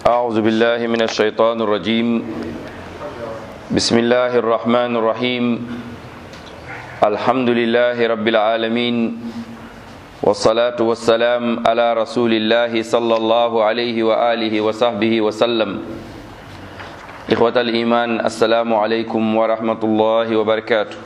أعوذ بالله من الشيطان الرجيم بسم الله الرحمن الرحيم الحمد لله رب العالمين والصلاة والسلام على رسول الله صلى الله عليه وآله وصحبه وسلم إخوة الإيمان السلام عليكم ورحمة الله وبركاته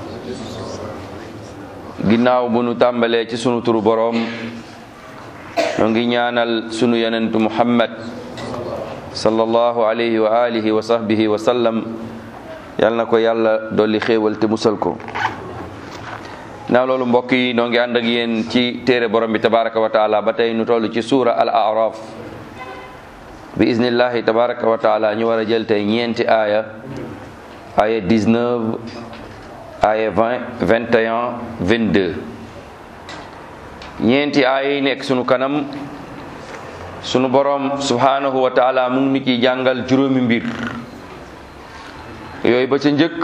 ginnaaw bu nu tàmbalee ci sunu turu boroom ñoo ngi ñaanal sunu yonentu muhammad sallallahu alayhi wa alihi wa sahbihi wa sallam yal na ko yàlla dolli xéewal te musal ko naa loolu mbokk yi noo ngi ànd ak yéen ci téere borom bi tabaraka wa taala ba tey nu toll ci suura al araf bi iznillahi tabaraka wa taala ñu war a jël tey ñeenti aaya aaya 19 aaya 20 21 22 ñeenti aaya yi nekk sunu kanam sunu borom subhanahu wa taala mu ngi ni ciy jàngal juróomi mbir yooyu ba ca njëkk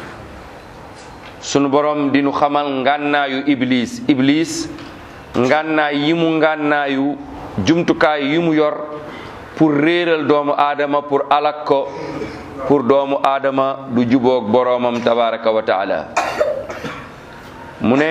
sunu borom di nu xamal ngànnaayu iblis iblis ngànnaay yi mu ngànnaayu jumtukaay yi mu yor pour réeral doomu aadama pour alak ko pour doomu aadama du juboog boroomam tabaraka wa taala mu ne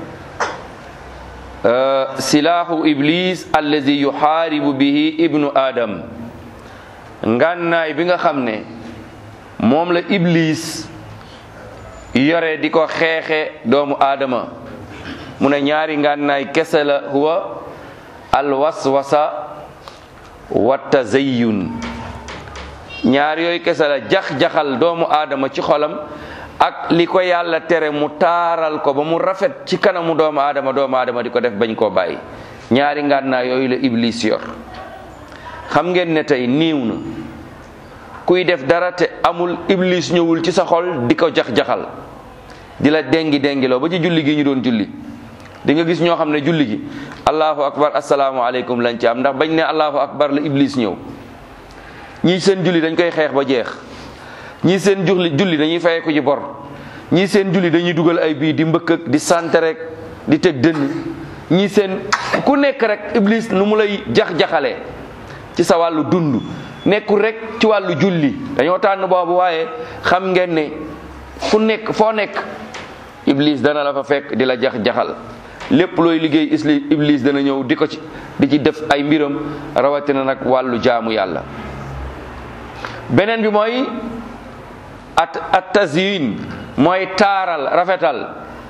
silaahu iblis allazi yuxaaribu bihi ibnu adam ngànnaay bi nga xam ne moom la iblis yore di ko xeexe doomu aadama mu ne ñaari ngànnaay kese la huwa alwaswasa wa tazayyun ñaar yooyu kese la jax-jaxal doomu aadama ci xolam ak li ko yàlla tere mu taaral ko ba mu rafet ci kanamu doomu aadama doomu aadama di ko def bañ koo bàyyi ñaari ngànnaay yooyu la iblis yor xam ngeen ne tey niiw na kuy def dara te amul iblis ñëwul ci sa xol di ko jax-jaxal di la dengi dengiloo ba ci julli gi ñu doon julli di nga gis ñoo xam ne julli gi allahu akbar asalaamualeykum lañ ci am ndax bañ ne allahu akbar la iblis ñëw ñii seen julli dañ koy xeex ba jeex ñii seen julli julli dañuy fayee ko ci bor ñii seen julli dañuy dugal ay bii di mbëkk ak di sant rek di teg dënn ñii seen ku nekk rek iblis nu mu lay jax-jaxalee ci sa wàllu dund nekkul rek ci wàllu julli dañoo tànn boobu waaye xam ngeen ne fu nekk foo nekk iblis dana la fa fekk di la jax-jaxal lépp looy liggéey isli iblis dana ñëw di ko ci di ci def ay mbiram rawatina nag wàllu jaamu yàlla beneen bi mooy at at tazyin mooy taaral rafetal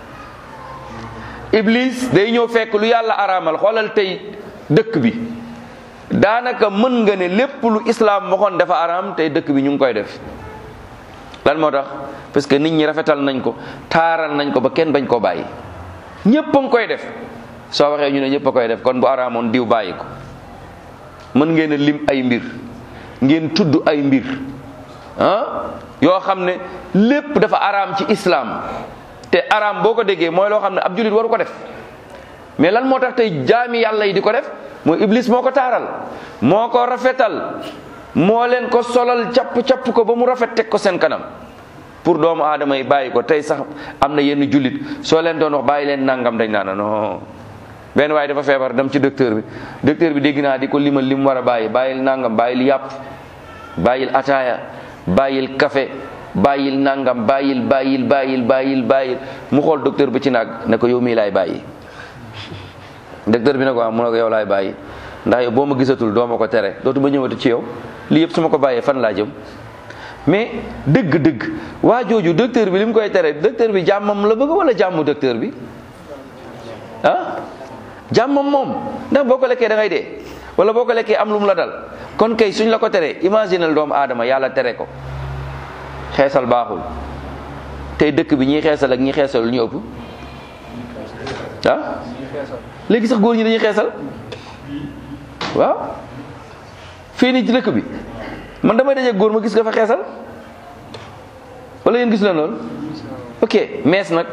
iblis day ñëw fekk lu yàlla araamal xoolal tey dëkk bi daanaka mën nga ne lépp lu islaam waxoon dafa araam tey dëkk bi ñu ngi koy def lan moo tax parce que nit ñi rafetal nañ ko taaral nañ ko ba kenn bañ koo bàyyi ñépp a ngi koy def soo waxee ñu ne ñépp a koy def kon bu araamoon diw bàyyi ko mën ngeen a lim ay mbir ngeen tudd ay mbir ah yoo xam ne lépp dafa araam ci islam te araam boo ko déggee mooy loo xam ne ab jullit waru ko def mais lan moo tax tey jaami yàlla yi di ko def mooy iblis moo ko taaral moo ko rafetal moo leen ko solal capp capp ko ba mu rafet teg ko seen kanam pour doomu aadama yi bàyyi ko tey sax am na yenn jullit soo leen doon wax bàyyi leen nangam dañ naa non benn waaye dafa feebar dem ci docteur bi docteur bi dégg naa di ko limal li mu war a bàyyi bàyyil nangam bàyyil yàpp bàyyil ataaya bàyyil café bàyyil nangam bàyyil bàyyil bàyyil bàyyil bàyyil mu xool docteur bi ci naag ne ko yow mii laay bàyyi docteur bi ne ko am mu ne ko yow laay bàyyi ndax yow boo ma gisatul doo ma ko tere dootu ma ñëwati ci yow lii yëpp su ma ko bàyyee fan laa jëm mais dëgg-dëgg waa jooju docteur bi li mu koy tere docteur bi jàmmam la bëgg wala jàmmu docteur bi ah jàmmam moom ndax boo ko lekkee da ngay dee wala boo ko lekkee am lu mu la dal kon kay suñ la ko teree imaginal doomu aadama yàlla tere ko xeesal baaxul tey dëkk bi ñiy xeesal ak ñi xeesal lu ñu ëpp ah léegi sax góor ñi dañuy xeesal waaw fii nii ci dëkk bi man damay daje góor ma gis nga fa xeesal wala yéen gis leen loolu ok mees nag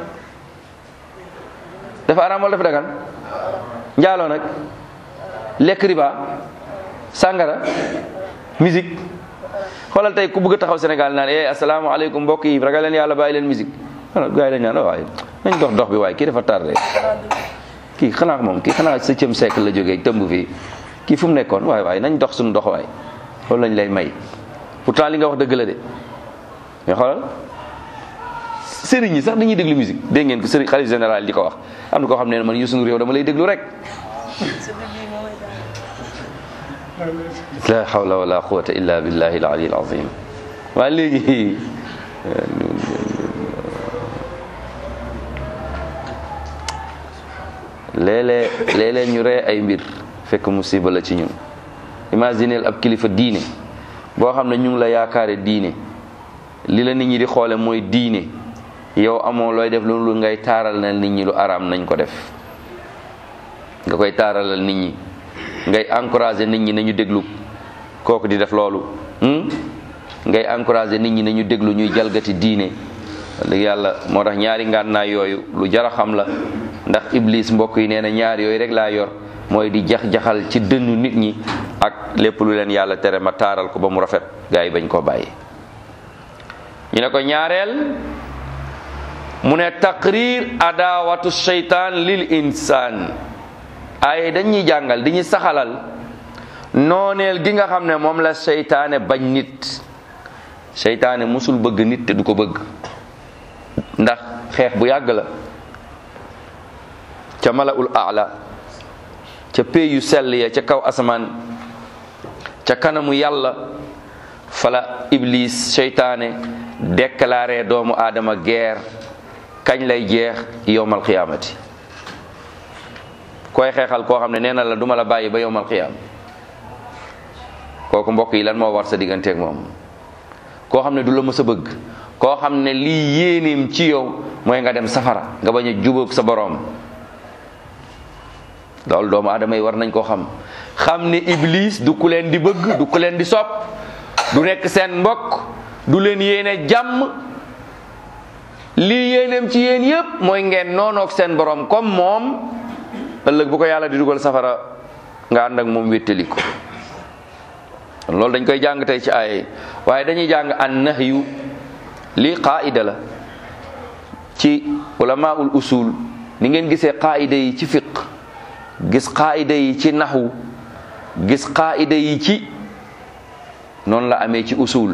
dafa araam wala dafa dagan njaaloo nag lekk riba sàngara musique xoolal tey ku bëgg a taxaw Sénégal naan eh asalaamaaleykum mbokk yi ragal leen yàlla bàyyi leen musique gars yi dañ naan waaye nañ dox dox bi waaye kii dafa tardé kii xanaa moom kii xanaa septième siècle la jógee tëmb fii kii fu mu nekkoon waaye waaye nañ dox suñu dox waay loolu lañ lay may pourtant li nga wax dëgg la de mais xoolal sëriñ yi sax dañuy déglu musique dégg ngeen ko sëriñ xalif général di ko wax am na koo xam ne man Youssou Ndour yow dama lay déglu rek la hawla wala quwwata illa billahi al ali al azim waaye léegi léeg-léeg léeg-léeg ñu ree ay mbir fekk musiba la ci ñun imagineel ab kilifa diine boo xam ne ñu ngi la yaakaare diine li la nit ñi di xoole mooy diine yow amoo looy def loolu ngay taaral na nit ñi lu araam nañ ko def nga koy taaralal nit ñi ngay encourager nit ñi nañu déglu kooku di def loolu ngay encourager nit ñi nañu déglu ñuy jalgati diine dëgg yàlla moo tax ñaari ngànnaay yooyu lu jara xam la ndax iblis mbokk yi nee na ñaar yooyu rek laa yor mooy di jax-jaxal ci dënnu nit ñi ak lépp lu leen yàlla tere ma taaral ko ba mu rafet gaa yi bañ koo bàyyi ñu ne ko ñaareel mu ne taqrir adawatu sheytaan lil insaan ay dañuy jàngal di ñu saxalal nooneel gi nga xam ne moom la seytaane bañ nit seytaane musul bëgg nit te du ko bëgg ndax xeex bu yàgg la ca malaul aala ca pey yu sell ya ca kaw asamaan ca kanamu yàlla fala iblis seytaane déclaré doomu aadama guerre kañ lay jeex yowmal qiyaamati koy xeexal koo xam ne nee na la duma la bàyyi ba yowmal qiyaam kooku mbokk yi lan moo war sa digganteeg moom koo xam ne du la mës a bëgg koo xam ne lii yéeneem ci yow mooy nga dem safara nga bañ a jubóog sa boroom loolu doomu aadama yi war nañ koo xam xam ne iblis du ku leen di bëgg du ku leen di sopp du nekk seen mbokk du leen yéene jàmm lii yéeneem ci yéen yépp mooy ngeen noonoog seen borom comme moom ëllëg bu ko yàlla di dugal safara nga ànd ak moom wéttali ko loolu dañ koy jàng tey ci ay waaye dañuy jàng an nahyu lii qaida la ci ulamaul usul ni ngeen gisee qaida yi ci fiq gis qaida yi ci naxwu gis qaida yi ci noonu la amee ci usul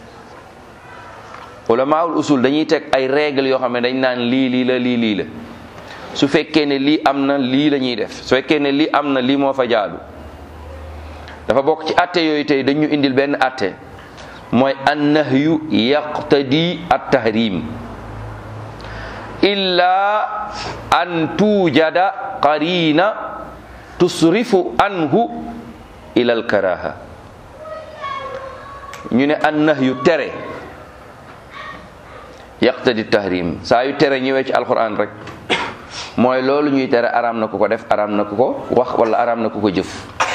ulamaul usul dañuy teg ay règles yoo xam ne dañ naan lii lii la lii lii la su fekkee ne lii am na lii la ñuy def su fekkee ne lii am na lii moo fa jaadu dafa bokk ci atte yooyu tey dañu indil benn atte mooy an nahyu yaqtadi at tahrim illa an tuujada qarina tusrifu anhu ila al karaha ñu ne an nahyu tere yaqtadi tahrim saa yu tere ñëwee ci alquran rek mooy loolu ñuy tere araam na ku ko def araam na ku ko wax wala araam na ku ko jëf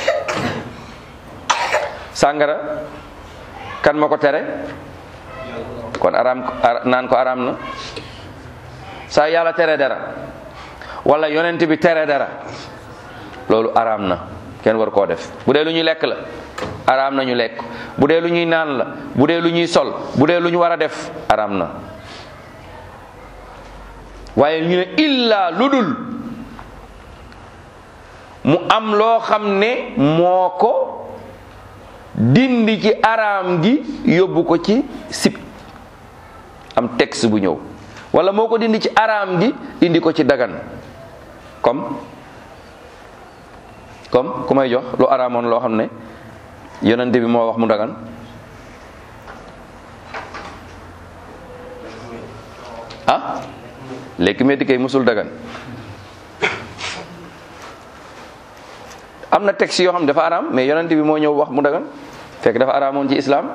sàngara kan ma ko tere kon araam naan ko araam na saa yàlla tere dara wala yonent bi tere dara loolu araam na kenn war koo def bu dee lu ñuy lekk la araam na ñu lekk bu dee lu ñuy naan la bu dee lu ñuy sol bu dee lu ñu war a def araam na waaye ñu ne illa lu dul mu am loo xam ne moo ko dindi ci araam gi yóbbu ko ci sib am texte bu ñëw wala moo ko dindi ci araam gi indi ko ci dagan comme comme ku may jox lu araamoon loo xam ne yonente bi moo wax mu dagan ah lekk metti kay musul dagan am na texte yoo xam ne dafa araam mais yonente bi moo ñëw wax mu dagan fekk dafa araamoon ci islam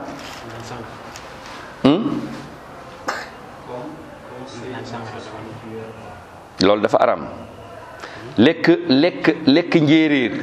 loolu dafa araam lekk lekk lekk njéeréer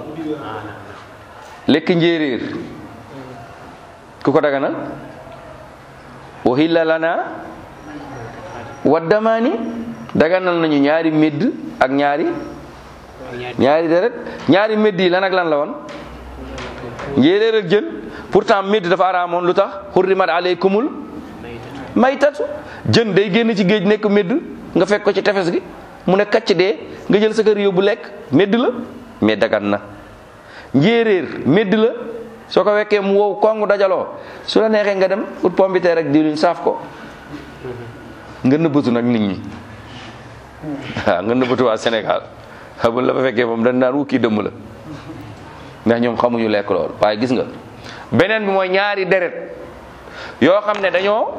lekk njéeréer ku ko daganal wahilla lana waddamaani daganal nañu ñaari médd ak ñaari ñaari deret ñaari médd yi lan ak lan la woon njéeréer ak jën pourtant médd dafa araamoon lu tax hurrimat aleykumul maytatu jën day génn ci géej nekk médd nga fekk ko ci tefes gi mu ne kacc dee nga jël sa kër yóbbu lekk médd la mais dagan na njéeréer médd la soo ko wekkee mu wow kongu dajaloo su la neexee nga dem ut pombiteer rek diwlin saaf ko nga nëbbatu nag nit ñi waaw nga nëbbatu waa Sénégal xamul la fa fekkee moom dañ naan wukki dëmm la ndax ñoom xamuñu lekk loolu waaye gis nga beneen bi mooy ñaari deret yoo xam ne dañoo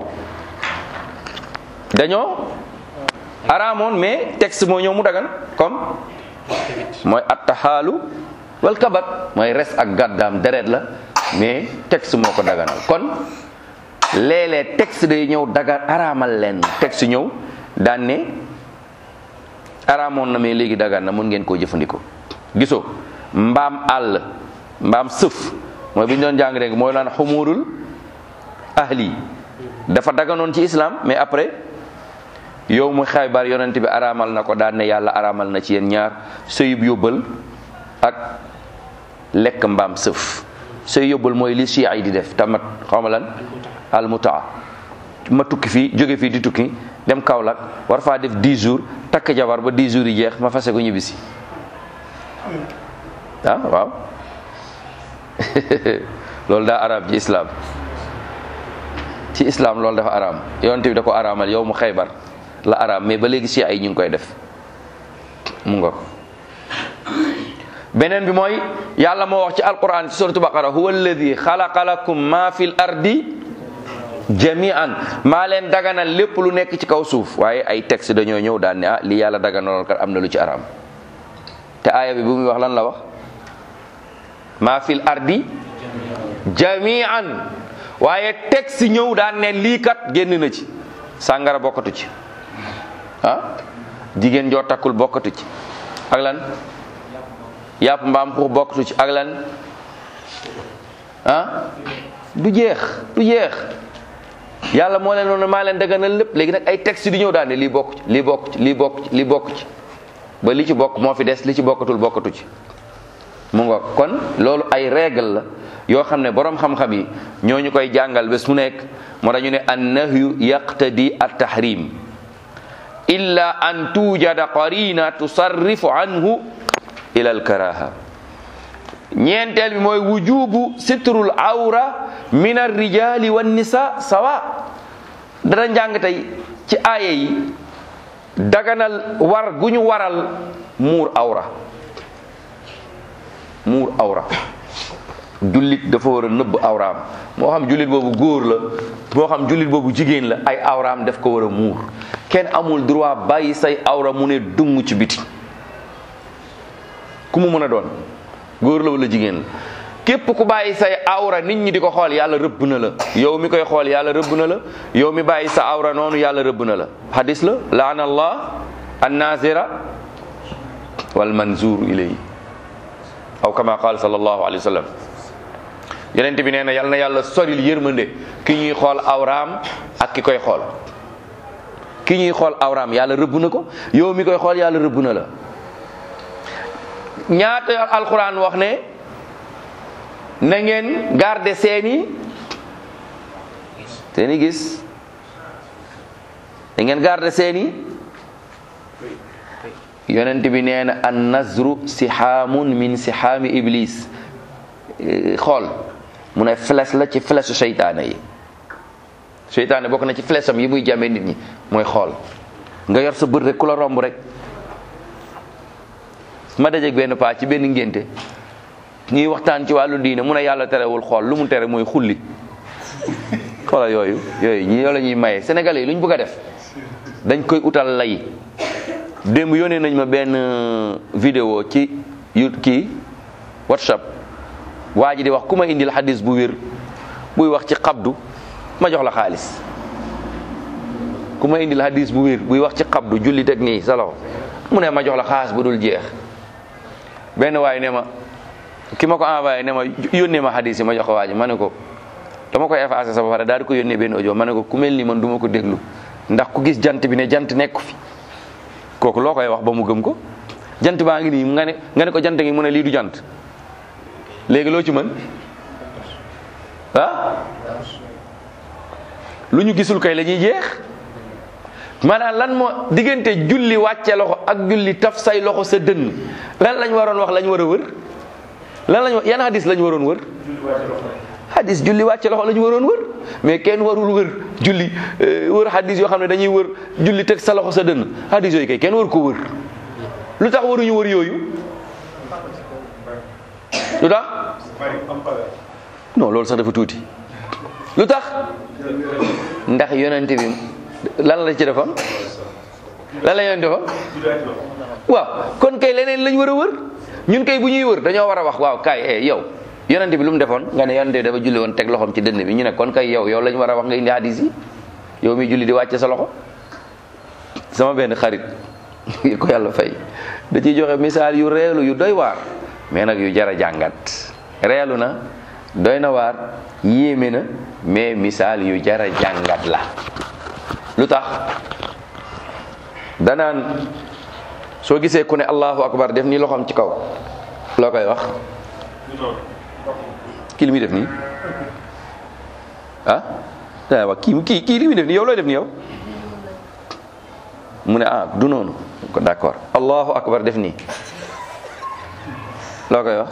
dañoo araamoon mais texte moo ñëw mu dagan comme mooy attaxaalu wal kabat mooy res ak gàddaam deret la mais texte moo ko daganal kon léeg-léeg texte day ñëw dagan araamal leen texte ñëw daan ne araamoon na mais léegi dagan na mun ngeen koo jëfandikoo gisoo mbaam àll mbaam sëf mooy bi ñu doon jàng rek mooy laan xumurul ahli dafa daganoon ci islam mais après yow mu xaybar yonent bi araamal na ko daan ne yàlla araamal na ci yéen ñaar sëyub yóbbal ak lekk mbaam sëf sëy yóbbal mooy li chia yi di def tamat xaw ma lan al mutaa ma tukki fii jóge fii di tukki dem Kaolack war faa def 10 jours takk jabar ba 10 jours yi jeex ma fase ko ñibbisi ah waaw loolu daa araam ci islam ci islam loolu dafa araam yonent bi da ko araamal yow mu xaybar la araam mais ba léegi si ay ñu ngi koy def mu nga beneen bi mooy yàlla moo wax ci alquran ci suratu baqara huwa alladi xalaqa lakum ma fil ardi jami'an maa leen daganal lépp lu nekk ci kaw suuf waaye ay texte dañoo ñëw daan ne ah li yàlla daganaloon kat am na lu ci araam te aaya bi bu muy wax lan la wax maa fil ardi jami'an waaye texte ñëw daan ne lii kat génn na ci sàngara bokkatu ci ah jigéen joo takkul bokkatu ci ak lan yàpp mbaam xuux bokkatu ci ak lan ah du jeex du jeex yàlla moo leen noonu maa leen daganal lépp léegi nag ay texte di ñëw daan ne lii bokk ci lii bokk ci lii bokk ci lii bokk ci ba li ci bokk moo fi des li ci bokkatul bokkatu ci mu nga kon loolu ay règle la yoo xam ne borom xam-xam yi ñoo ñu koy jàngal bés mu nekk moo dañu ne an nahyu yaqtadi at tahrim illa an tujada qarina tusarrifu anhu ila al karaha ñeenteel bi mooy wujubu sitrul awra min ar rijali wan nisa sawa dana njàng tey ci aaya yi daganal war gu ñu waral muur awra muur awra jullit dafa war a nëbb awraam moo xam jullit boobu góor la moo xam jullit boobu jigéen la ay awraam daf ko war a muur kenn amul droit bàyyi say awra mu ne dung ci biti ku mu mën a doon góor la wala jigéen la képp ku bàyyi say awra nit ñi di ko xool yàlla rëbb na la yow mi koy xool yàlla rëbb na la yow mi bàyyi sa awra noonu yàlla rëbb na la hadis la laana allah an nazira wal manzur ilayhi aw kama qaal sallallahu alayhi wa sallam yonent bi nee na yal na yàlla soril yërmande ki ñuy xool awraam ak ki koy xool ki ñuy xool awraam yàlla rëbb na ko yow mi koy xool yàlla rëbb na la ñaata alquran wax ne na ngeen garder seeni seeni gis da ngeen garder seeni yonent bi nee na an nazru sihaamun min sihaami iblis xool mu ne flèche la ci flèche seytaane yi seytaane bokk na ci flèche am yi muy jàmmee nit ñi mooy xool nga yor sa bët rek ku la romb rek ma dajeeg benn paa ci benn ngénte ñuy waxtaan ci wàllu diine mu ne yàlla terewul xool lu mu tere mooy xulli xoola yooyu yooyu ñi yoo la ñuy maye sénégalais yi lu ñu bëgg a def dañ koy utal lay démb yónnee nañ ma benn vidéo ci yu kii whatsapp waa ji di wax ku ma indil xadis bu wér buy wax ci xabdu ma jox la xaalis ku ma indil xadis bu wér buy wax ci xabdu julli teg nii sa loxo mu ne ma jox la xaalis bu dul jeex benn waay ne ma ki ma ko envoyé ne ma yónnee ma xadis yi ma jox ko waa ji ma ne ko dama koy effacé sa ba pare daal di ko yónnee benn audio ma ne ko ku mel ni man du ma ko déglu ndax ku gis jant bi ne jant nekku fi kooku loo koy wax ba mu gëm ko jant baa ngi nii nga ne nga ne ko jant ngi mu ne lii du jant léegi loo ci mën ah lu ñu gisul kay la ñuy jeex maanaam lan moo diggante julli wàcce loxo ak julli taf say loxo sa dënn lan lañ waroon wax lañ war a wër lan lañ yan hadis lañ waroon wër hadis julli wàcce loxo la ñu waroon wër mais kenn warul wër julli wër hadis yoo xam ne dañuy wër julli teg sa loxo sa dënn hadis yooyu kay kenn war ko wër lu tax waruñu wër yooyu lu tax non loolu sax dafa tuuti lu tax ndax yonent bi lan la ci defoon lan la yonent defoon waaw kon kay leneen lañ war a wër ñun kay bu ñuy wër dañoo war a wax waaw kay eh yow yonent bi lu mu defoon nga ne yonent bi dafa julli woon teg loxoom ci dënn bi ñu ne kon kay yow yow lañ war a wax nga indi hadis yi yow mi julli di wàcce sa loxo sama benn xarit ko yàlla fay da ciy joxe misaal yu reelu yu doy waar mais nag yu jara jàngat reelu na doy na waar yéeme na mais misaal yu jara jàngat la lu tax danaan soo gisee ku ne allahu akbar def nii loxoom ci kaw loo koy wax kii li muy def nii ah daa wax kii kii kii li muy def nii yow looy def nii yow mu ne ah du noonu ko d'accord allahu akbar def nii loo koy wax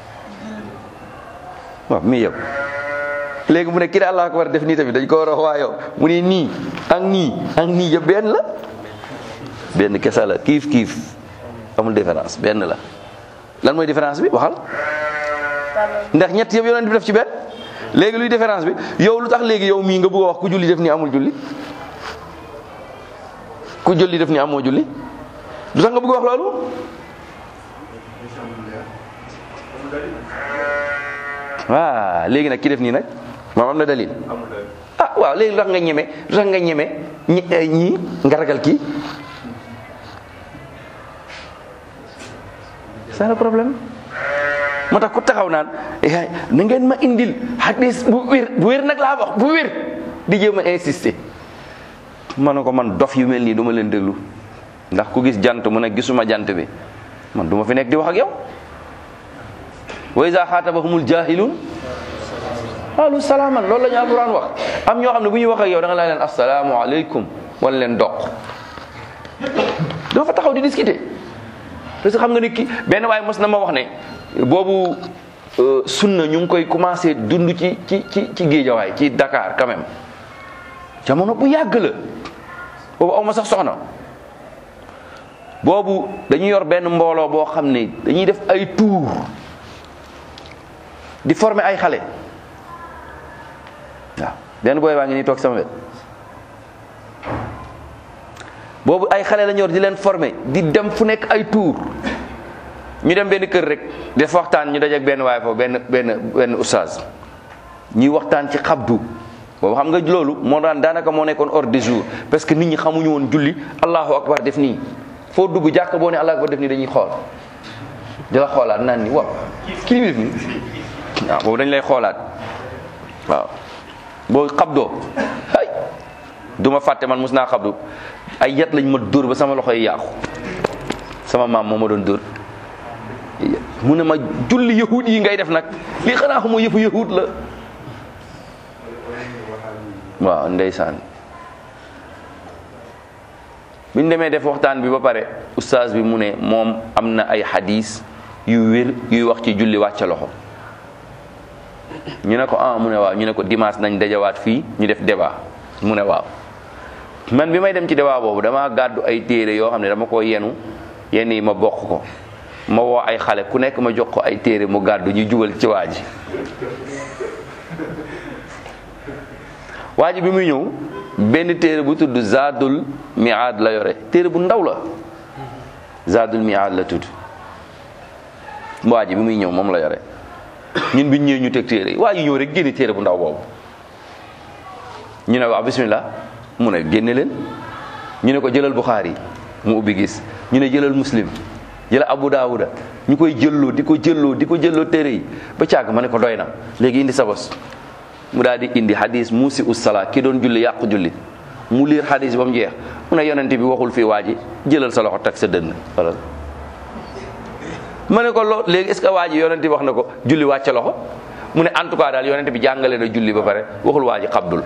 waaw mi yow léegi mu ne kii de allahu akbar def nii tamit dañ ko war a wax waa yow mu ne nii ak nii ak nii yëpp benn la benn kese la kiif kiif amul différence benn la lan mooy différence bi waxal ndax ñett yëpp yonent bi def ci benn léegi luy différence bi yow lu tax léegi yow mii nga bëgg a wax ku julli def ni amul julli ku julli def ni amoo julli lu tax nga bëgg a wax loolu waaw léegi nag ki def nii nag moom am na dalil ah waaw léegi lu tax nga ñeme lu tax nga ñeme ñi ñii nga ragal kii c'est le problème moo tax ku taxaw naan yaay na ngeen ma indil hadis bu wér bu wér nag laa wax bu wér di jéem a insister ma ne ko man dof yu mel nii du ma leen déglu ndax ku gis jant mu ne gisuma jant bi man du ma fi nekk di wax ak yow wa iza xaatabahumul jahilun qaalu salaaman loolu la ñu alquran wax am ñoo xam ne bu ñuy wax ak yow da nga laa leen assalaamu aleykum wala leen doq doo fa taxaw di discuter parce que xam nga ni ki benn waaye mos na ma wax ne boobu sunna ñu ngi koy commencé dund ci ci ci ci géejawaay ci Dakar quand même jamono bu yàgg la boobu aw ma sax soxna boobu dañuy yor benn mbooloo boo xam ne dañuy def ay tour di former ay xale waaw benn booy baa ngi nii toog sama wet boobu ay xale la ñor di leen former di dem fu nekk ay tour ñu dem benn kër rek def waxtaan ñu dajeek benn waaye foofu benn benn benn oustaz ñuy waxtaan ci xabdu boobu xam nga loolu moo daan daanaka moo nekkoon ordre du jour parce que nit ñi xamuñu woon julli allahu akbar def nii foo dugg jàkk boo ne allahu akbar def nii dañuy xool di la xoolaat naan ni waaw kii li def nii waaw boobu dañ lay xoolaat waaw boo xabdoo ay du ma fàtte man mus naa xabdu ay yat lañ ma dóor ba sama loxo yi yàqu sama maam moo ma doon dóor mu ne ma julli yahud yi ngay def nag lii xanaa xamoo yëfu yahud la waaw ndeysaan biñ demee def waxtaan bi ba pare oustaz bi mu ne moom am na ay hadis yu wér yuy wax ci julli wàcce loxo ñu ne ko ah mu ne waaw ñu ne ko dimanche nañ dajawaat fii ñu def débat mu ne waaw man bi may dem ci débat boobu dama gàddu ay téere yoo xam ne dama ko yenu yenn yi ma bokk ko ma woo ay xale ku nekk ma jox ko ay téere mu gàddu ñu jubal ci waa ji waa ji bi muy ñëw benn téere bu tudd Zadul Mi'ad la yore téere bu ndaw la Zadul Mi'ad la tudd waa ji bi muy ñëw moom la yore ñun biñ ñëwee ñu teg téere yi waa ji ñëw rek génne téere bu ndaw boobu ñu ne waaw bismillah mu ne génne leen ñu ne ko jëlal Bukhari mu ubbi gis ñu ne jëlal Muslim jëlal Abu Daawuda ñu koy jëlloo di ko jëlloo di ko jëlloo téere yi ba càgg ma ne ko doy na léegi indi sa bos mu daal di indi hadis muusi ussala ki doon julli yàqu julli mu liir hadis ba mu jeex mu ne yonente bi waxul fii waa ji jëlal sa loxo teg sa dënn wala ma ne ko loo léegi est ce que waa ji yonente bi wax na ko julli wàcce loxo mu ne en tout cas daal yonente bi jàngale na julli ba pare waxul waa ji xabdul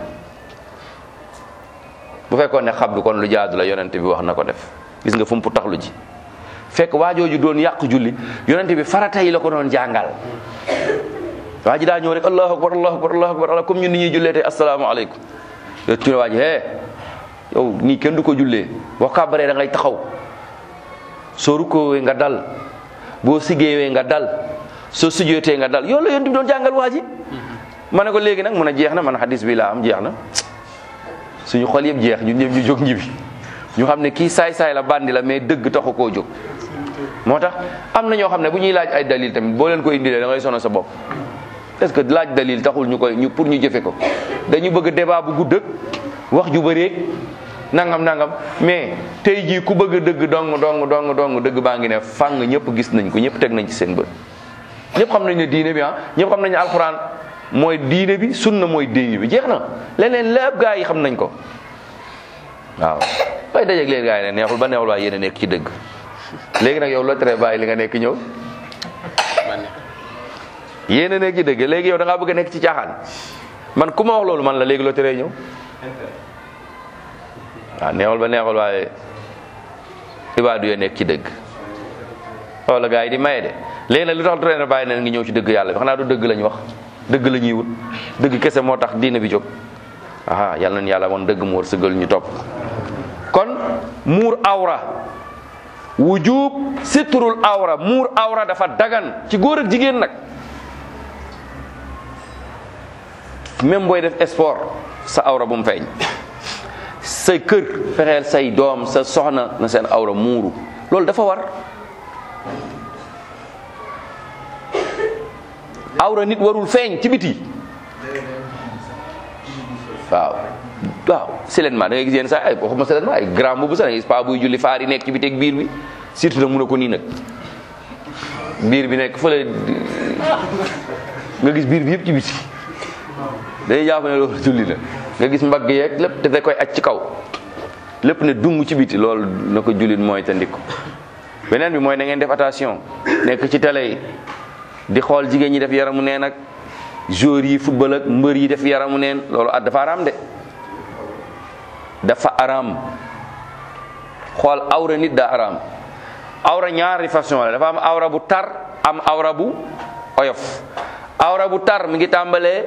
bu fekkoon ne xabdu kon lu jaadu la yonente bi wax na ko def gis nga fu mu taxlu ji fekk waajooju doon yàq julli yonente bi farata yi la ko doon jàngal waa ji daa ñëw rek allahu akbar allahu akbar allahu akbar comme ñun ni ñuy jullee tey asalaamaaleykum yow tu ne waa ji hee yow nii kenn du ko jullee boo kàbbaree da ngay taxaw soo rukkoowee nga dal boo siggeewee nga dal soo sujjootee nga dal yow la yonent bi doon jàngal waa ji ma ne ko léegi nag mun a jeex na man hadis bi laa am jeex na suñu xol yëpp jeex ñun ñëpp ñu jóg ñibbi ñu xam ne kii saay-saay la bandi la mais dëgg taxu koo jóg moo tax am na ñoo xam ne bu ñuy laaj ay dalil tamit boo leen ko indilee da ngay sono sa bopp est-ce que laaj dalil taxul ñu koy ñu pour ñu jëfe ko dañu bëgg débat bu gudd ak wax ju bëreeg nangam nangam mais tey jii ku bëgg dëgg dong dong dong dong dëgg baa ngi ne fàng ñëpp gis nañ ko ñëpp teg nañ ci seen bët ñëpp xam nañ ne diine bi ah ñëpp xam nañ ne alxuraan mooy diine bi sunna mooy diine bi jeex na leneen lépp gaa yi xam nañ ko waaw bay dajeeg leen gaa yi ne neexul ba neexul waaye yéen a nekk ci dëgg léegi nag yow loo tere bàyyi li nga nekk ñëw yéen a nekk ci dëgg léegi yow da ngaa bëgg a nekk ci caaxaan man ku ma wax loolu man la léegi loo teree ñëw waaw neexul ba neexul waaye ibaadu yoo nekk ci dëgg loolu la gaa yi di maye de léegi nag lu tax tere na bàyyi neen ngi ñëw ci dëgg yàlla bi xanaa du dëgg lañ wax dëgg la ñuy wut dëgg kese moo tax diina bi jóg aha yàlla nañu yàlla woon dëgg mu war sëgal ñu topp kon muur awra wujub sitrul awra muur awra dafa dagan ci góor ak jigéen nag même booy def sport sa awra bu mu feeñ sa kër fexeel say doom sa soxna na seen awra muuru loolu dafa war awra nit warul feeñ ci biti waaw waaw silenement da ngay gis yéen sax ay waxuma silenement ay grand boobu sax da ngay gis pa buy julli faar yi nekk ci biti ak biir bi surtout nag mun a ko nii nag biir bi nekk fële nga gis biir bi yëpp ci biti day jàpp ne loolu julli la nga gis mbagg yeeg lépp te da koy aj ci kaw lépp ne dung ci biti loolu na ko jullit mooy te ndikko beneen bi mooy na ngeen def attention nekk ci télé yi di xool jigéen ñi def yaramu neen ak joueurs yi football ak mbër yi def yaramu neen loolu at dafa araam de dafa araam xool awra nit daa araam awra ñaari façon la dafa am awra bu tar am awra bu oyof awra bu tar mi ngi tàmbalee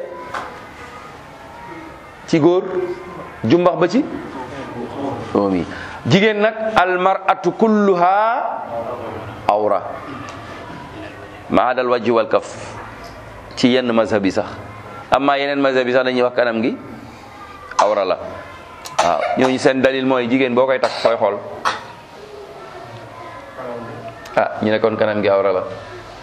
ci góor jumbax ba ci doom yi jigéen nag almaratu kulluha awra ma adal wajhi wal kaf ci yenn mazhab yi sax amma yeneen mazhab yi sax dañuy wax kanam gi awra la waaw ñooñu seen dalil mooy jigéen boo koy takk fooy xool ah ñu ne kon kanam gi awra la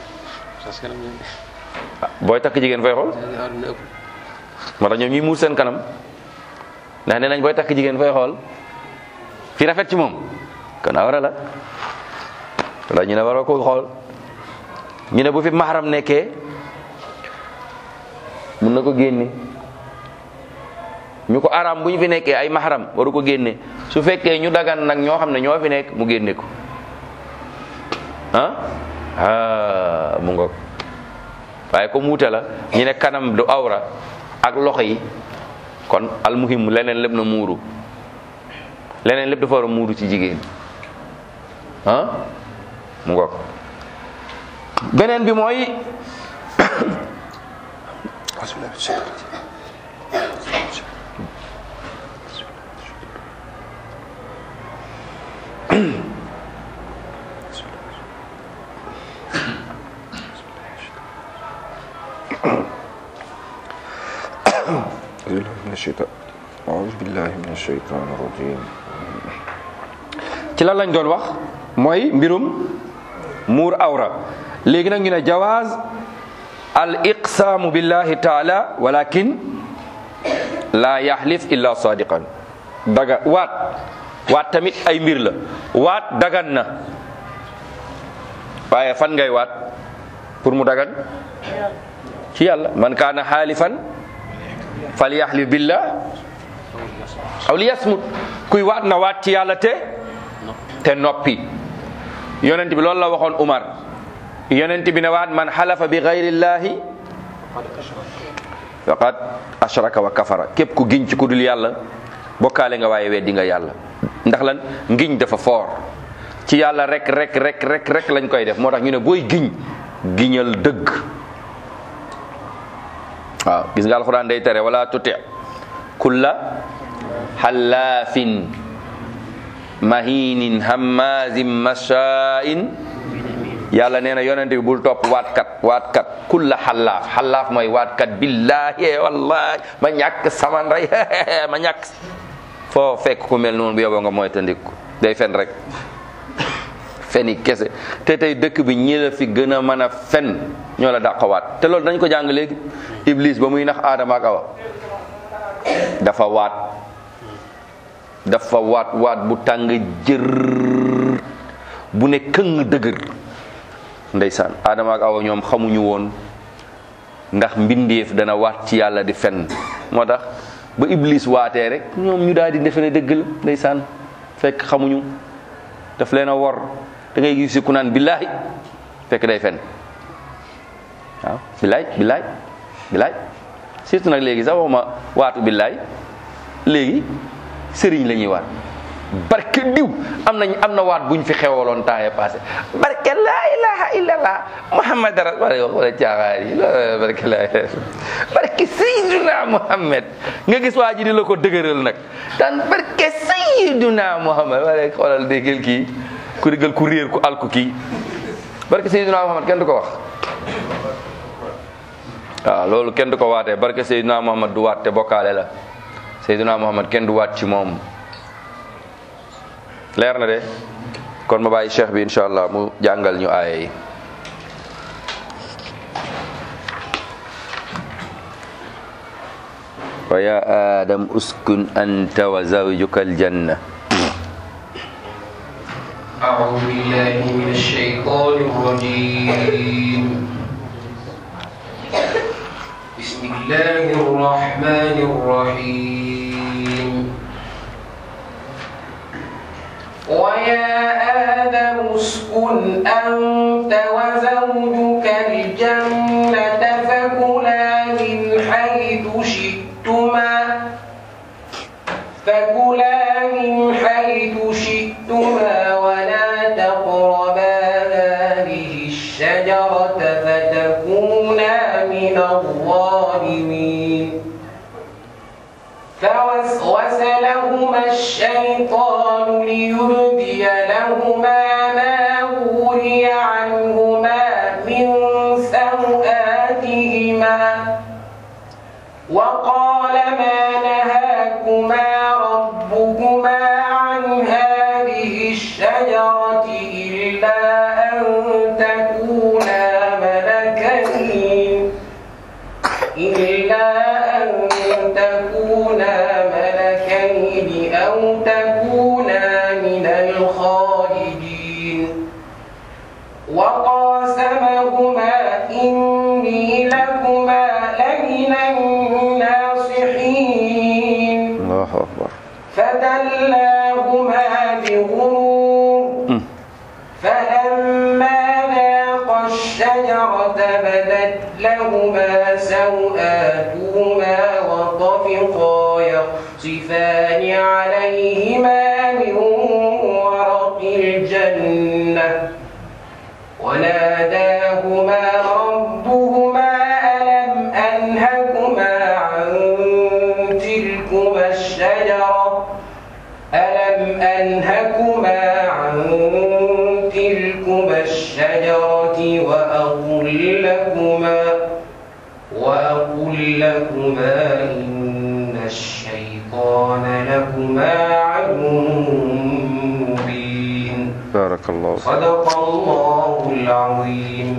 ah booy takk jigéen fooy xool moo tax ñoom ñuy muur seen kanam ndax nee nañ booy takk jigéen fooy xool fi rafet ci moom kon awra la wala ñu ne waroo ko xool ñu ne bu fi mahram nekkee mun na ko génne ñu ko araam bu ñu fi nekkee ay mahram waru ko génne su fekkee ñu dagan nag ñoo xam ne ñoo fi nekk mu génne ko ah ah mu ngoog waaye comme wuute la ñu ne kanam du awra ak loxo yi kon almuhim leneen lépp na muuru leneen lépp dafa war a muuru ci jigéen ah mu ngoog beneen bi mooy أعوذ بالله من الشيطان الرجيم ci lan lañ doon wax mooy mbirum muur awra léegi nag ñu ne jawaaz al iqsaamu billahi taala walakin la yahlif illa sadiqan daga waat waat tamit ay mbir la waat dagan na waaye fan ngay waat pour mu dagan ci yàlla man kaana xaalifan falyahlif billah aw liyasmut kuy waat na waat ci yàlla te te noppi yonent bi loolu la waxoon Umar yonent bi ne waat man xalafa bi gayrillahi faqad ashraka wa kafara képp ku giñ ci ku dul yàlla bokkaale nga waaye weddi nga yàlla ndax lan ngiñ dafa foor ci yàlla rek rek rek rek rek lañ koy def moo tax ñu ne booy giñ giñal dëgg waaw gis nga alxuraan day tere wala tuti kulla xallaafin mahinin hammazin mashaa'in yàlla nee na yonente bi bul topp waatkat waatkat kulla xallaaf xallaaf mooy waatkat billahi wallahi ma ñàkk sama ndey ma ñàkk foo fekk ku mel noonu bu yoboo nga mooy tandiku day fen rek feni kese te tey dëkk bi ñi la fi gën a mën a fen ñoo la dàqawaat te loolu dañ ko jàng léegi iblis ba muy nax aadama ak awa dafa waat dafa waat waat bu tàng jër bu ne këng dëgër ndeysaan aadama ak awa ñoom xamuñu woon ndax mbindeef dana waat ci yàlla di fen moo tax ba iblis waatee rek ñoom ñu daal di defe ne dëgg la ndeysaan fekk xamuñu daf leen a wor da ngay gis ku naan billaay fekk day fen waaw billaay billaay billaay surtout nag léegi sax waxuma waatu billaay léegi sëriñ la ñuy waat barke diw am nañ am na waat buñ fi xewaloon temps yii passé barke laa ilaha illallah muhammad rasul wala caaxaar yi barke laa barke sayyiduna muhammad nga gis waa ji di la ko dëgëral nag daan barke sayyiduna muhammad wala xoolal déggal kii ku déggal ku réer ku alku kii barke sayyiduna muhammad kenn du ko wax waaw loolu kenn du ko waatee barke sayyiduna muhammad du waat te bokkaale la sayyiduna muhammad kenn du waat ci moom leer na de kon ma bàyyi cheikh bi incha allah mu jàngal ñu aaya yi wa ya adam uskun anta wa zawjuka aljanna أعوذ بالله من الشيطان الرجيم بسم الله الرحمن الرحيم ويا آدم اسكن أنت وزوجك الجنة فكلا من حيث شئتما فكلا من حيث شئتما ولا تقربا هذه الشجرة فتكونا من الظالمين فوسوس لهما الشيطان ليبدي لهما ما وري عنهما من سوآتهما وقال ما نهاكما ربكما عن هذه الشجرة إلا أن تكونا ملكين إلا أن تكونا ملكين أو تكونا من الخالدين وقاسمهما إني لكما لمن الناصحين allahu akbar فدلاهما بغرور فلما ذاقا الشجرة بدت لهما سوآتهما وطفقا يخصفان عليهما من ورق الجنة وناداهما ربهما ألم أنهكما عن تلكما الشجرة ألم أنهكما عن تلكما الشجرة وأقل لكما وأقل لكما إن الشيطان لكما عدو مبين barakallahu صدق الله العظيم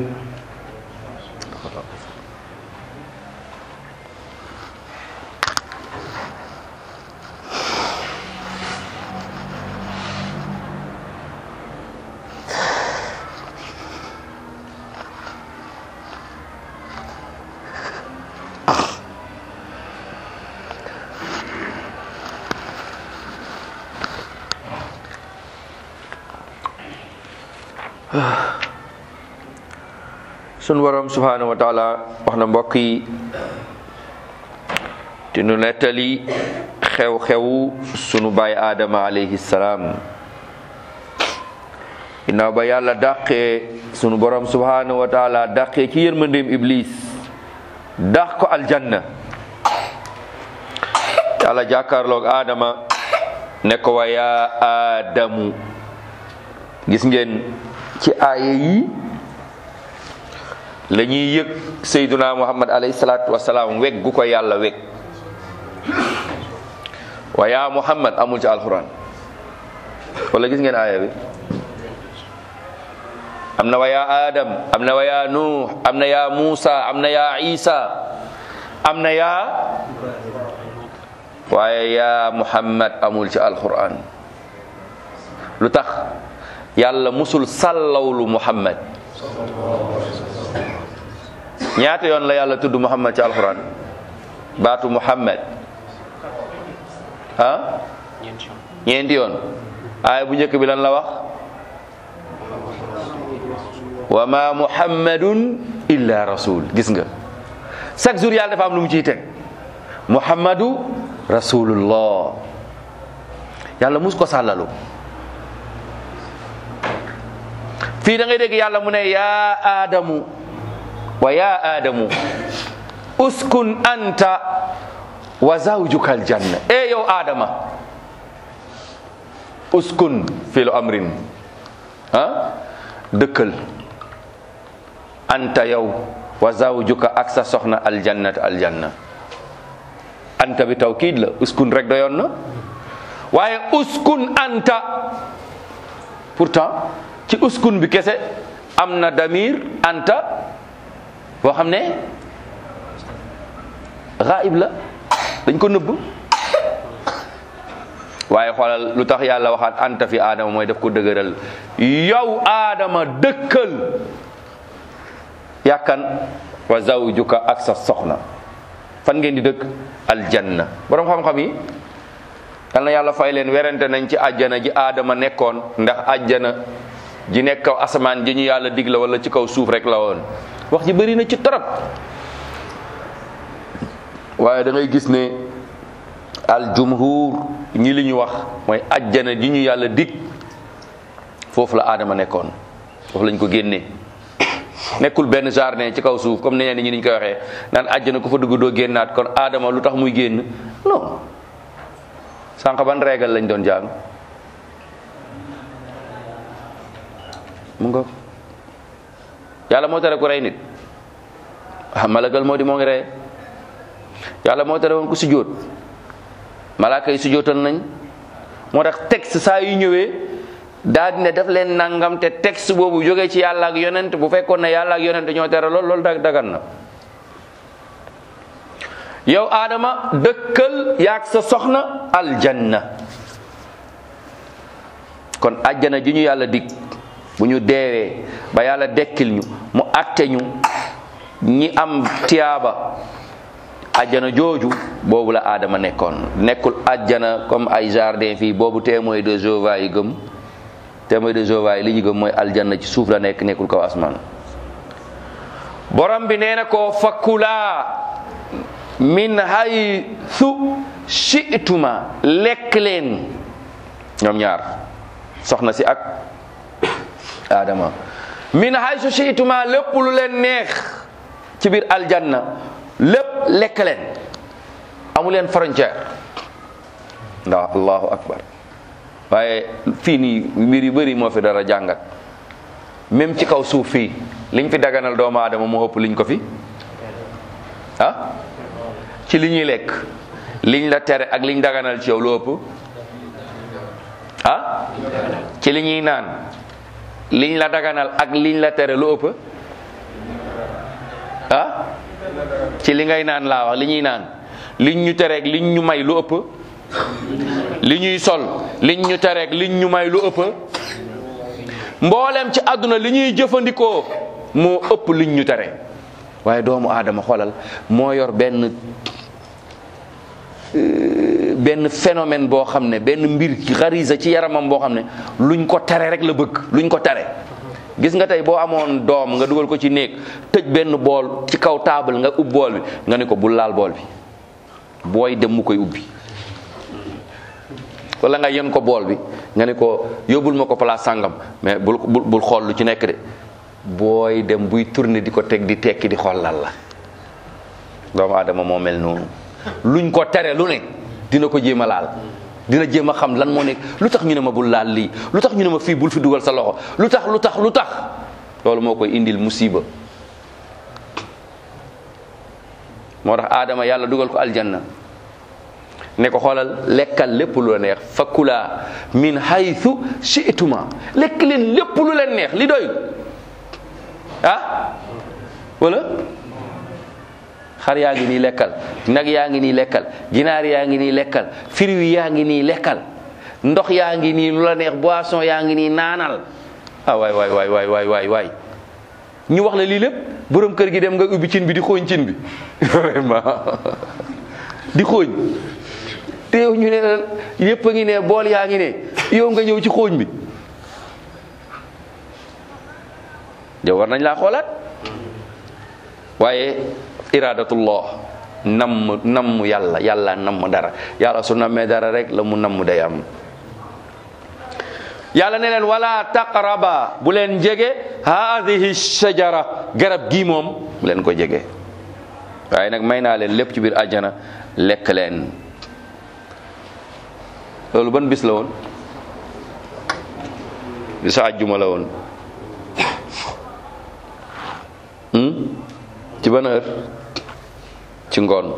sun borom subhanahu wa taala wax na mbokk yi te nu nettali xew-xewu sunu baay aadama alayhi salaam ginnaaw ba yàlla dàqee sunu borom subhanahu wa taala dàqee ci yërmandeem iblis dax ko aljanna yàlla jàkkaarloog aadama ne ko wa yaa aadamu gis ngeen ci aaya yi la ñuy yëg sayduna muhammad alayhi salaatu wasalaam weg gu ko yàlla weg wa yaa muhammad amul ci alquran wala gis ngeen aaya bi am na wa yaa adam am na wa yaa nuux am na yaa muusa am na yaa isa am na yaa waaye yaa muhammad amul ci alquran lu tax yàlla musul sàllawlu muhammad ñaata yoon la yàlla tudd muhammad ci alquran baatu muhammad ah ñeenti yoon aaya bu njëkk bi lan la wax wa ma muhammadun illa rasul gis nga chaque jour yàlla dafa am lu mu ciy teg muhammadu rasulullah yàlla mus ko sàllalu fii da ngay dégg yàlla mu ne yaa aadamu wa yaa aadamu uskun anta wa zawjuka aljanna e yow aadama uskun filu amrin ah dëkkal anta yow wa zawjuka ak sa soxna aljannat aljanna anta bi tawkiid la uskun rek doyoon na waaye uskun anta pourtant ci uskun bi kese am na damir anta boo xam ne gaib la dañ ko nëbb waaye xoolal lu tax yàlla waxaat anta fi aadama mooy daf ko dëgëral yow aadama dëkkal yàkkan wa zawjuka ak sa soxna fan ngeen di dëkk aljanna borom xam-xam yi yal na yàlla fay leen werante nañ ci àjjana ji aadama nekkoon ndax àjjana ji nekk kaw asamaan ji ñu yàlla dig la wala ci kaw suuf rek la woon wax ji bëri na ci torop waaye da ngay gis ne al jumhur ñi li ñu wax mooy àjjana ji ñu yàlla dig foofu la aadama nekkoon foofu lañ ko génnee nekkul benn jardin ci kaw suuf comme ne ñi niñ koy waxee naan àjjana ku fa dugg doo génnaat kon aadama lu tax muy génn non sànq ban régal lañ doon jàng mu nga yàlla moo tere ku rey nit ah malakal moo di moo ngi rey yàlla moo tere woon ku sujjóot malaaka yi sujjóotal nañ moo tax texte saa yu ñëwee daal di ne def leen nangam te texte boobu jógee ci yàlla ak yonent bu fekkoon ne yàlla ak yonent ñoo tere lool loolu dag dagan na yow aadama dëkkal yaag sa soxna aljanna kon àjjana ji ñu yàlla dig bu ñu deewee ba yàlla dekkil ñu mu atte ñu ñi am tiyaaba àjjana jooju boobu la aadama nekkoon nekkul àjjana comme ay jardin fii boobu témoin de Jéhovah yi gëm témoin de Jéhovah yi li ñu gëm mooy aljanna ci suuf la nekk nekkul kaw asmaan borom bi nee na ko fakkulaa min haythu shi'tuma lekk leen ñoom ñaar soxna si ak Adama min haythu shi'tuma lépp lu leen neex ci biir aljanna lépp lekk leen amu leen frontière ndax allahu akbar waaye fii nii mbir yu bëri moo fi dara jàngat même ci kaw suuf fii liñ fi daganal doomu aadama moo ëpp liñ ko fi ah ci li ñuy lekk liñ la tere ak liñ daganal ci yow lu ëpp ah ci li ñuy naan liñ la daganal ak liñ la tere lu ëpp ah ci li ngay naan laa wax li ñuy naan liñ ñu tereeg liñ ñu may lu ëpp li ñuy sol liñ ñu tereeg liñ ñu may lu ëpp mboolem ci àdduna li ñuy jëfandikoo moo ëpp liñ ñu tere waaye doomu aadama xoolal moo yor benn benn phénomène boo xam ne benn mbir xarisa ci yaramam boo xam ne luñ ko tere rek la bëgg luñ ko tere gis nga tey boo amoon doom nga dugal ko ci néeg tëj benn bool ci kaw taabal nga ub bool bi nga ne ko bul laal bool bi booy dem mu koy ubbi wala nga yen ko bool bi nga ne ko yóbbul ma ko place sàngam mais bul bul bul xool lu ci nekk de booy dem buy tourner di ko teg di tekki di xool lan la doomu aadama moo mel noonu luñ ko tere lu ne dina ko jéem a laal dina jéem a xam lan moo nekk lu tax ñu ne ma bul laal lii lu tax ñu ne ma fii bul fi dugal sa loxo lu tax lu tax lu tax loolu moo koy indil musiba moo tax aadama yàlla dugal ko aljanna ne ko xoolal lekkal lépp lu la neex fakkulaa min haythu shi'tuma lekk leen lépp lu leen neex li doy ah wala xar yaa ngi nii lekkal nag yaa ngi nii lekkal ginaar yaa ngi nii lekkal firiw yaa ngi nii lekkal ndox yaa ngi nii lu la neex boisson yaa ngi nii naanal ah waay waay waay waay waay waay waay ñu wax la lii lépp borom kër gi dem nga ubbi cin bi di xooñ cin bi vraiment di xooñ te yow ñu ne la yépp a ngi ne bool yaa ngi ne yow nga ñëw ci xooñ bi yow war nañ laa xoolaat waaye iradatullah namm namm yàlla yàlla namm dara yàlla su nammee dara rek la mu namm day am yàlla ne leen wala taqraba bu leen jege haadihi shajara garab gii moom bu leen ko jege waaye nag may naa leen lépp ci biir àjjana lekk leen loolu ban bis la woon bisu àjjuma la woon ci ban heure ci ngoon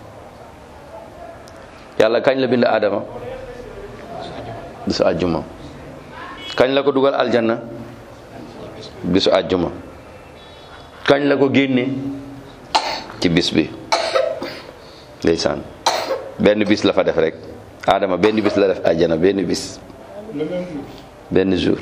yàlla kañ la bind Adama bisu àjjuma kañ la ko dugal aljanna bisu àjjuma kañ la ko génne ci bis bi ndeysaan benn bis la fa def rek Adama benn bis la def àjjana benn bis benn jour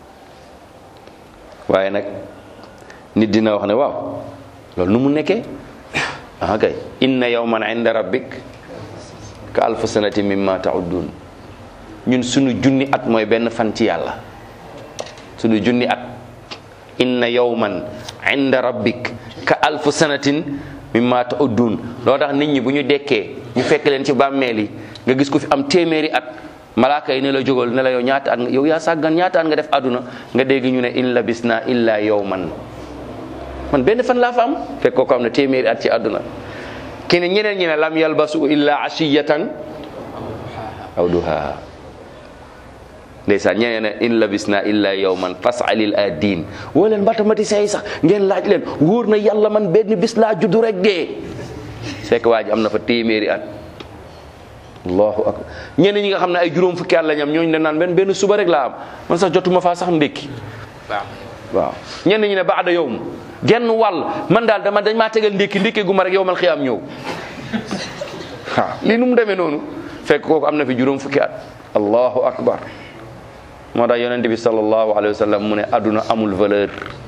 waaye nag nit dina wax ne waaw loolu nu mu nekkee ah kay inna yawman inda rabbik ka alfu sanati mimma ta'uddun ñun sunu junni at mooy benn fan ci yàlla sunu junni at inna yawman inda rabbik ka alfu sanatin mimma ta'uddun loo tax nit ñi bu ñu dekkee ñu fekk leen ci bàmmeel yi nga gis ko fi am téeméeri at malaaka yi ne la jógal ne la yow ñaata at nga yow yaa sàggan ñaata at nga def àdduna nga dégg ñu ne in labisna illa yawman man benn fan laa fa am fekk ko am ne téeméeri at ci àdduna ki ne ñeneen ñi ne lam yalbasu illa ashiyatan aw duha ndeysaan ñeneen ne in labisna illa yawman fasalil adin woo leen mathématiciens yi sax ngeen laaj leen wóor na yàlla man benn bis laa juddu rek dee fekk waa ji am na fa téeméeri at allahu akbar ñeneen ñi nga xam ne ay juróom fukki at la ñam ñooñu ne naan benn benn suba rek laa am man sax jotuma faa sax ndékki waaw ñenn ñi ne baada yowm genn wàll man daal dama dañ maa tegal ndékki ndékki gu ma rek yow mal xiyaam ñëw waaw lii nu mu demee noonu fekk kooku am na fi juróom fukki at allahu akbar moo tax yonente bi sallallahu alayhi wa sallam mu ne adduna amul valeur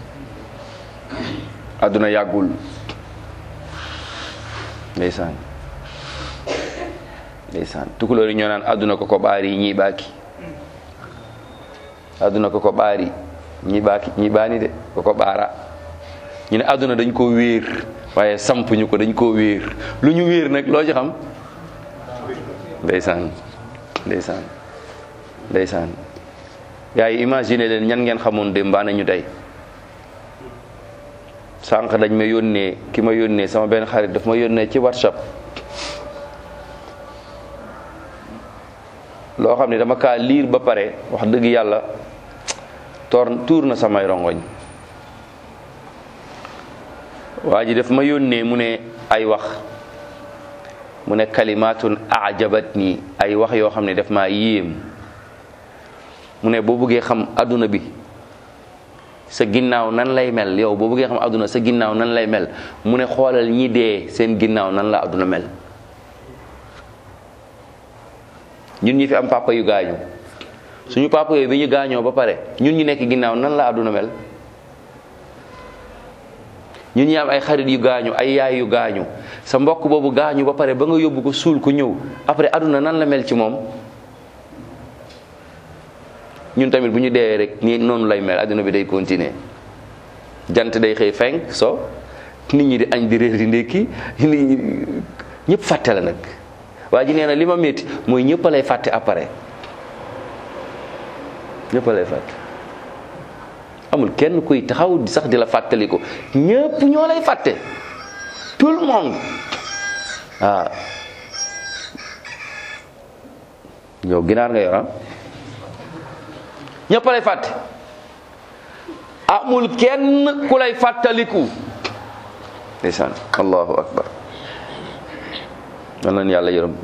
adduna yàggul ndeysaan ndeysaan tukulóor yi ñoo naan adduna ko ko ɓaari ñii ɓaaki adduna ko ko ɓaari ñii ɓaaki ñii ɓaani de ko ko ɓaara ñu ne adduna dañ ko wéer waaye samp ñu ko dañ koo wéer lu ñu wéer nag loo ci xam ndeysaan ndeysaan ndeysaan yaa yi imagine leen ñan ngeen xamoon démb baa nañu tey sànq dañ ma yónnee ki ma yónnee sama benn xarit daf ma yónnee ci whatsapp loo xam ne dama kaa liir ba pare wax dëgg yàlla toor tuur na samay rongoñ waa ji daf ma yónnee mu ne ay wax mu ne kalimatun ajabat nii ay wax yoo xam ne daf maa yéem mu ne boo bëggee xam adduna bi sa ginnaaw nan lay mel yow boo bëggee xam adduna sa ginnaaw nan lay mel mu ne xoolal ñi dee seen ginnaaw nan la adduna mel ñun ñi fi am papa yu gaañu suñu papa yooyu bi ñu gaañoo ba pare ñun ñu nekk ginnaaw nan la adduna mel ñun ñi am ay xarit yu gaañu ay yaay yu gaañu sa mbokk boobu gaañu ba pare ba nga yóbbu ko suul ko ñëw après adduna nan la mel ci moom ñun tamit bu ñu deewee rek nii noonu lay mel adduna bi day continuer jant day xëy fenk so nit ñi di añ di réer di ndékki nit ñi ñëpp fàtte la nag waa ji nee na li ma métti mooy ñëpp a lay fàtte après ñëpp a lay fàtte amul kenn kuy taxaw sax di la fàttali ko ñëpp ñoo lay fàtte tout le monde waaw yow ginaar nga yor ah ñëpp lay fàtte amul kenn ku lay fàttaliku ndeysaan allahu akbar nan leen yàlla yërëm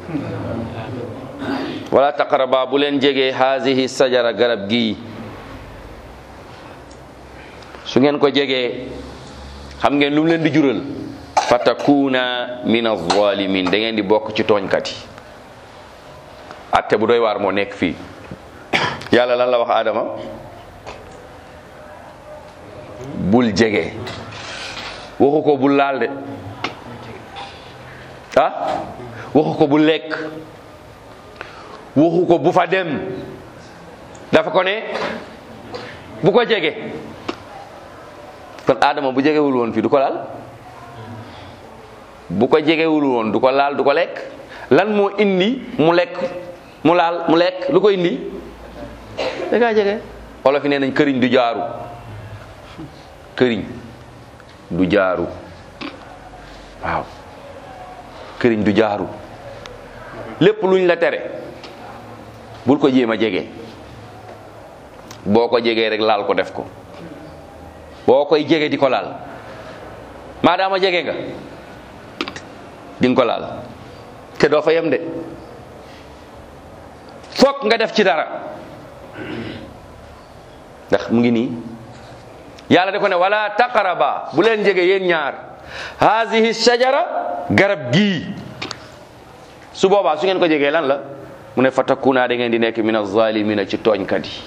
wala taqaraba bu leen jegee hazihi sajara garab gii su ngeen ko jegee xam ngeen lu mu leen di jural fatakuna min azalimin da ngeen di bokk ci tooñkat yi atte bu doy waar moo nekk fii yàlla lan la wax Adama bul jege waxu ko bul laal de ah waxu ko bul lekk waxu ko bu fa dem dafa ko ne bu ko jege kon Adama bu jegewul woon fii du ko laal bu ko jegewul woon du ko laal du ko lekk lan moo indi mu lekk mu laal mu lekk lu ko indi da ngaa jege olof yi nee nañ këriñ du jaaru këriñ du jaaru waaw këriñ du jaaru lépp luñ la tere bul ko jéem a jege boo ko jegee rek laal ko def ko boo koy jege di ko laal maadaama jege nga di nga ko laal te doo fa yem de fokk nga def ci dara ndax mu ngi nii yàlla da ko ne wala taqaraba bu leen jege yéen ñaar hazihi shajara garab gii su boobaa su ngeen ko jegee lan la mu ne fatakuna da ngeen di nekk min azalimina ci tooñkat yi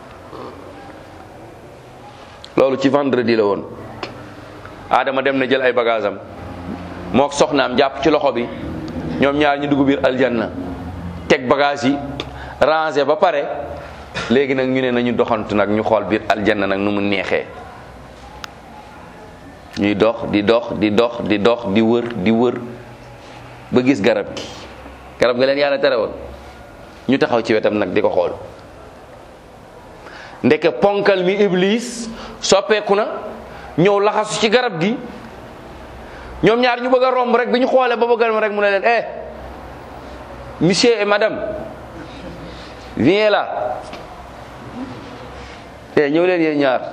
loolu ci vendredi la woon Adama dem na jël ay bagage am mook soxnaam jàpp ci loxo bi ñoom ñaar ñu dugg biir aljanna teg bagage yi rangé ba pare léegi nag ñu ne nañu doxantu nag ñu xool biir aljanna nag nu mu neexee ñuy dox di dox di dox di dox di wër di wër ba gis garab gi garab ga leen yàlla tere woon ñu taxaw ci wetam nag di ko xool ndeke ponkal mi iblis soppeeku na ñëw laxasu ci garab gi ñoom ñaar ñu bëgg a romb rek bi ñu xoolee ba bëggal ma rek mu ne leen eh monsieur et madame viens là eh ñëw leen yéen ñaar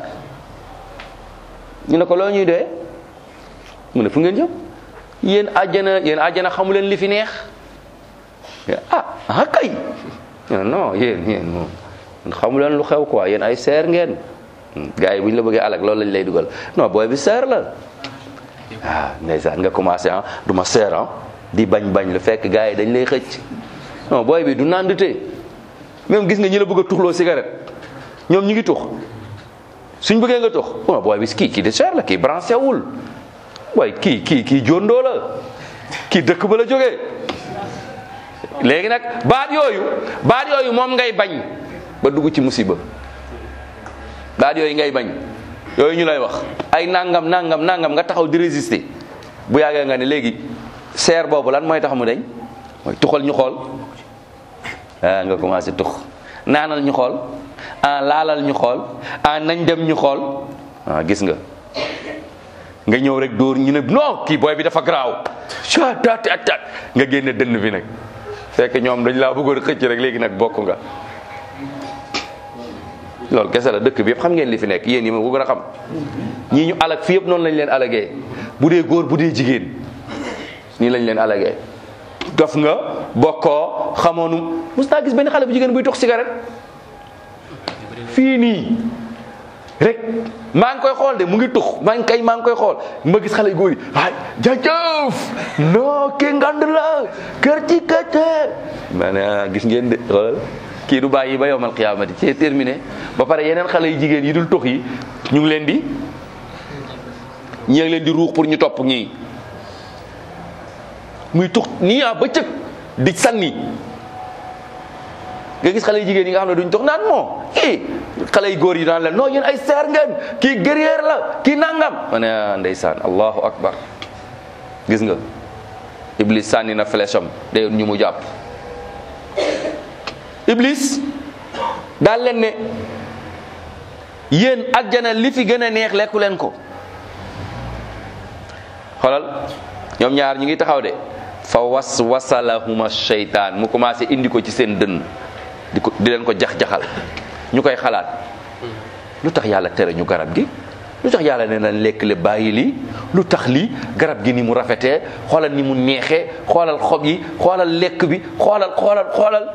ñu ne ko loo ñuy doyee mu ne fu ngeen jëm yéen àjjana yéen àjjana xamu leen li fi neex ah ah kay ñu ne non yéen yéen moom xamu leen lu xew quoi yéen ay seer ngeen gars yi bu ñu la bëggee alak loolu lañ lay dugal non booy bi seer la ah ndeysaan nga commencé ah du ma seer ah di bañ bañ lu fekk gars yi dañ lay xëcc non booy bi du nandite même gis nga ñi la bëgg a tuxloo cigarette ñoom ñu ngi tux suñ bëggee nga tux bon booy bi kii kii de seer la kii branché wul waaye kii kii kii jondoo la kii dëkk ba la jógee léegi nag baat yooyu baat yooyu moom ngay bañ ba dugg ci musiba baat yooyu ngay bañ yooyu ñu lay wax ay nangam nangam nangam nga taxaw di résister bu yàggee nga ne léegi seer boobu lan mooy tax mu deñ mooy tuxal ñu xool ah nga commencé tux naanal ñu xool ah laalal ñu xool ah nañ dem ñu xool ah gis nga nga ñëw rek dóor ñu ne non kii booy bi dafa garaaw tat tat tat nga génne dënn bi nag fekk ñoom dañ laa bëggoon xëcc rek léegi nag bokk nga loolu kese la dëkk bi yëpp xam ngeen li fi nekk yéen yi ma ko gën a xam ñii ñu alag fi yëpp noonu lañ leen alagee bu dee góor bu dee jigéen nii lañ leen alagee dof nga bokkoo xamoonu mos naa gis benn xale bu jigéen buy tox cigarette fii nii rek maa ngi koy xool de mu ngi tux maa ngi kay maa ngi koy xool ma gis xale yu góor yi ay jajëf non kii ngand la kër ci kete ma ne gis ngeen de xoolal kii du bàyyi ba yowmal qiyaamati c'est terminé ba pare yeneen xale yu jigéen yi dul tux yi ñu ngi leen di ñi ngi leen di ruux pour ñu topp ñii muy tux nii ah ba cëg di sànni nga gis xale yu jigéen yi nga xam ne duñ tux naan moo kii xale yu góor yi daan leen non yéen ay seer ngeen kii guerrier la kii nangam ma ne ah ndeysaan allahu akbar gis nga iblis sànni na flèche am day ñu mu jàpp iblis daal leen ne yéen àjjana li fi gën a neex lekku leen ko xoolal ñoom ñaar ñu ngi taxaw de fa was wasalahuma sheytaan mu commencé indi ko ci seen dënn di ko di leen ko jax-jaxal ñu koy xalaat lu tax yàlla tere ñu garab gi lu tax yàlla nee na lekk le bàyyi lii lu tax lii garab gi ni mu rafetee xoolal ni mu neexee xoolal xob yi xoolal lekk bi xoolal xoolal xoolal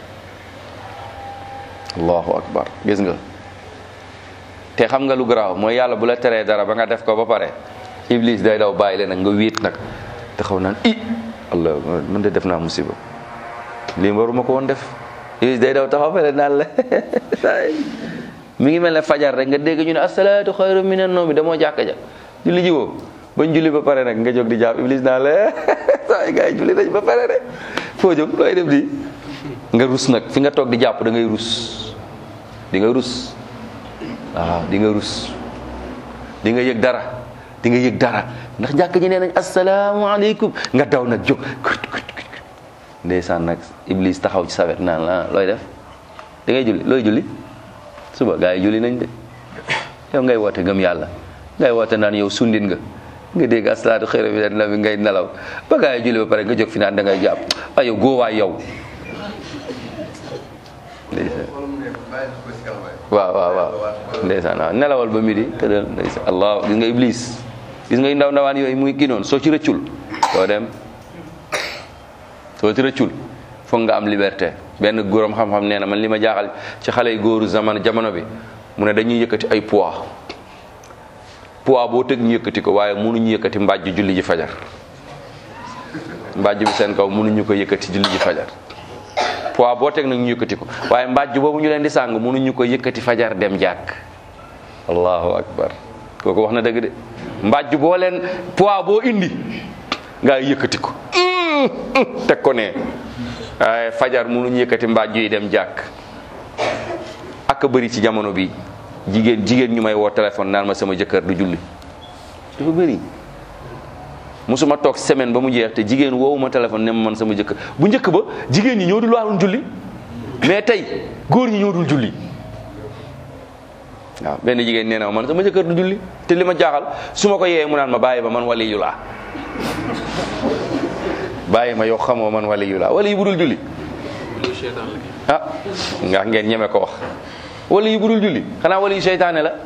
allahu akbar gis nga te xam nga lu garaaw mooy yàlla bu la teree dara ba nga def ko ba pare iblis day daw bàyyi leen nag nga wéet nag taxaw naan i allah man de def naa musiba lii waruma ko woon def iblis day daw taxaw fele naan la mi ngi mel ne fajar rek nga dégg ñu ne asalaatu xayru minan nawmi damoo jàkka ja julli ji woo bañ julli ba pare nag nga jóg di jàpp iblis naan la saa gars yi julli nañ ba pare rek foo jóg looy def di nga rus nag fi nga toog di jàpp da ngay rus di nga rus waaw di nga rus di nga yëg dara di nga yëg dara ndax jàkk ji nee nañ asalaamaaleykum nga daw nag jóg ndeysaan nag iblis taxaw ci sawet naan la looy def da ngay julli looy julli suba gaa yi julli nañ de yow ngay woote gëm yàlla ngay woote naan yow sundin nga nga dégg asalaatu xëyra bi na bi ngay nelaw ba gaa yi julli ba pare nga jóg fi naan da ngay jàpp ay yow góowaay yow waaw waaw waaw ndeysaan waaw nelawal ba midi tëddal ndeysaan allah gis nga iblis gis nga ndaw ndawaan yooyu muy kii noonu soo ci rëccul doo dem soo ci rëccul foog nga am liberté benn góoram xam-xam nee na man li ma jaaxal ci xale yu góoru zaman jamono bi mu ne dañuy yëkkati ay poids poids boo tëg ñu yëkkati ko waaye mënuñu yëkkati mbàjj julli ji fajar mbàjj bi seen kaw mënuñu ko yëkkati julli ji fajar poids boo teg nag ñu yëkkati ko waaye mbàjj boobu ñu leen di sàng mënuñu ko yëkkati fajar dem jàkk allahu akbar kooku wax na dëgg de mbàjj boo leen poids boo indi nga yëkkati ko teg ko ne waaye fajar mënuñu yëkkati mbàjj yi dem jàkk ak a bëri ci jamono bi jigéen jigéen ñu may woo téléphone naan ma sama jëkkër du julli dafa bëri musuma toog semaine ba mu jeex te jigéen woowu ma téléphone ne ma man sama jëkkër bu njëkk ba jigéen ñi ñoo dul waroon julli mais tey góor ñi ñoo dul julli waaw benn jigéen nee na ma man sama jëkkër du julli te li ma jaaxal su ma ko yeewee mu naan ma bàyyi ba man wali yu laa bàyyi ma yow xamoo man wali yu laa wali yu budul julli ah nga ngeen ñeme ko wax wali yu budul julli xanaa wali yu seytaane la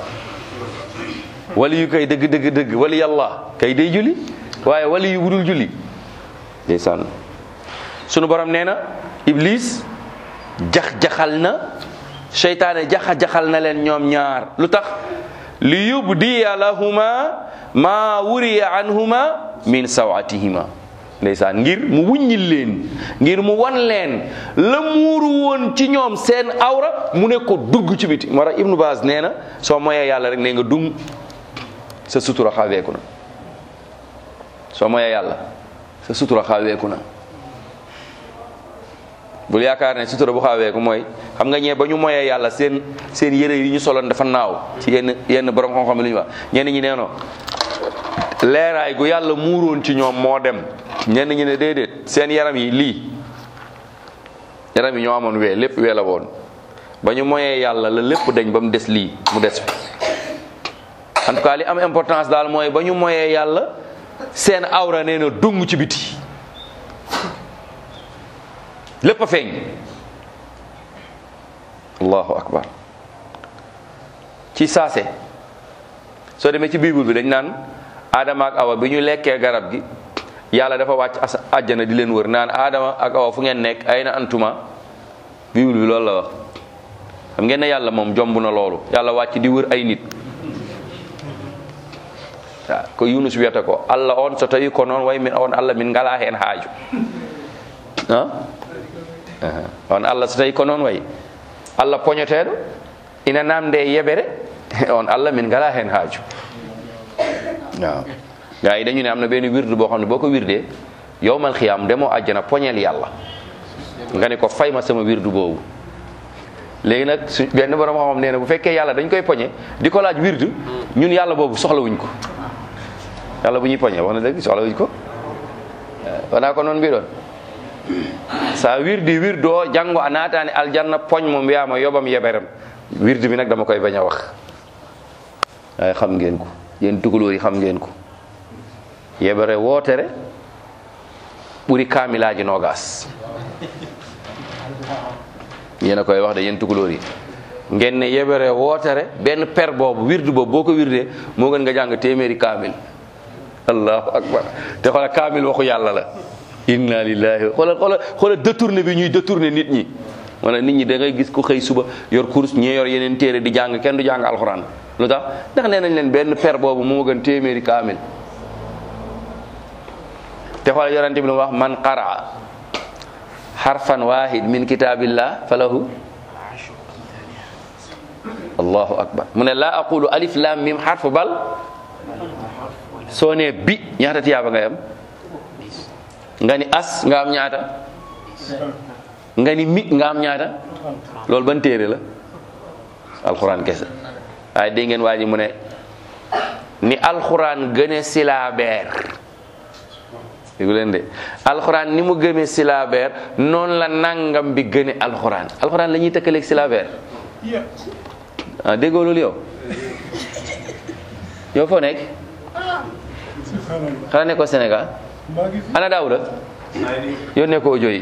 wali yu kay dëgg dëgg dëgg wali yàlla kay day julli waaye wali yu budul julli ndeysaan sunu borom nee na iblis jax-jaxal na seytaane jaxa-jaxal na leen ñoom ñaar lu tax li yubdiya lahuma ma wuriya anhuma min sawatihima ndeysaan ngir mu wuññil leen ngir mu wan leen la muuru woon ci ñoom seen awra mu ne ko dugg ci biti moo tax ibnu baas nee na soo moyee yàlla rek nee nga dung sa sutura xaweeku na soo moyee yàlla sa sutura xaweeku na bul yaakaar ne sutura bu xaweeku mooy xam nga ñee ba ñu moyee yàlla seen seen yére yi ñu soloon dafa naaw ci yenn yenn borom xam-xam li ñu wax ñenn ñi nee no leeraay gu yàlla muuroon ci ñoom moo dem ñenn ñi ne déedéet seen yaram yi lii yaram yi ñoo amoon wee lépp wee la woon ba ñu moyee yàlla la lépp dañ ba mu des lii mu des fi en tout cas li am importance daal mooy ba ñu moyee yàlla seen awra nee na dung ci biti lépp a feeñ allahu akbar ci saase soo demee ci bible bi dañ naan Adama ak Awa bi ñu lekkee garab gi yàlla dafa wàcc as àjjana di leen wër naan Adama ak Awa fu ngeen nekk ay na antuma bible bi loolu la wax xam ngeen ne yàlla moom jomb na loolu yàlla wàcc di wër ay nit waaw ko Yunus wiyata ko Allah on so tawi ko noon way min on Allah min ngala hen haaju ah on Allah so tawi ko noon way Allah poñoteɗo ina namde e yeɓere on Allah min ngala hen haaju waaw gars yi dañu ne am na benn wirdu boo xam ne boo ko wirdee yowmal xiyaam demoo àjjana poñeel yàlla nga ne ko fay ma sama wirdu boobu léegi nag su benn borom xam-xam nee na bu fekkee yàlla dañ koy poñe di ko laaj wirdu ñun yàlla boobu soxlawuñ ko yàlla bu ñuy poñe wax na dëgg soxlawuñ ko wona ko noon mbiɗon sa wirdi wirdo janngo a naatani aljanna poñ mo mbiyama yobam yeɓerem wirdu bi nag dama koy bañ a wax waaye xam ngeen ko yéen tugalóor yi xam ngeen ko yebere wootere ɓuri kaamilaaji noogaas yéen a koy wax de yéen tukulóor yi ngeen ne yebere wootere benn per boobu wirdu boobu boo ko wirdee moo gën nga jàng téeméeri kaamil allahu akbar te xoola kaamil waxu yàlla la inna lillahi xoola xoola xoola détourné bi ñuy détourné nit ñi wala nit ñi da ngay gis ku xëy suba yor course ñee yor yeneen téere di jàng kenn du jàng alxuraan lu tax ndax nee nañ leen benn per boobu moo gën téeméeri kaamil te xoola yorante bi lu wax man qaraa harfan wahid min kitabillah falahu allahu akbar mu ne laa aqulu alif lam mim harfu bal soo nee bi ñaata tiyaaba ngay am nga ni as nga am ñaata nga ni mi nga am ñaata loolu ban téere la alxuraan kese waaye dégg ngeen waa ji mu ne ni alxuraan gëne silaabeer déggu leen de alxuraan ni mu gëmee silaabeer noonu la nangam bi gëne alxuraan alxuraan la ñuy tëkkaleeg silaabeer ah déggoo loolu yow yow foo nekk xanaa nekkoo Sénégal ana Daouda yónnee ko audio yi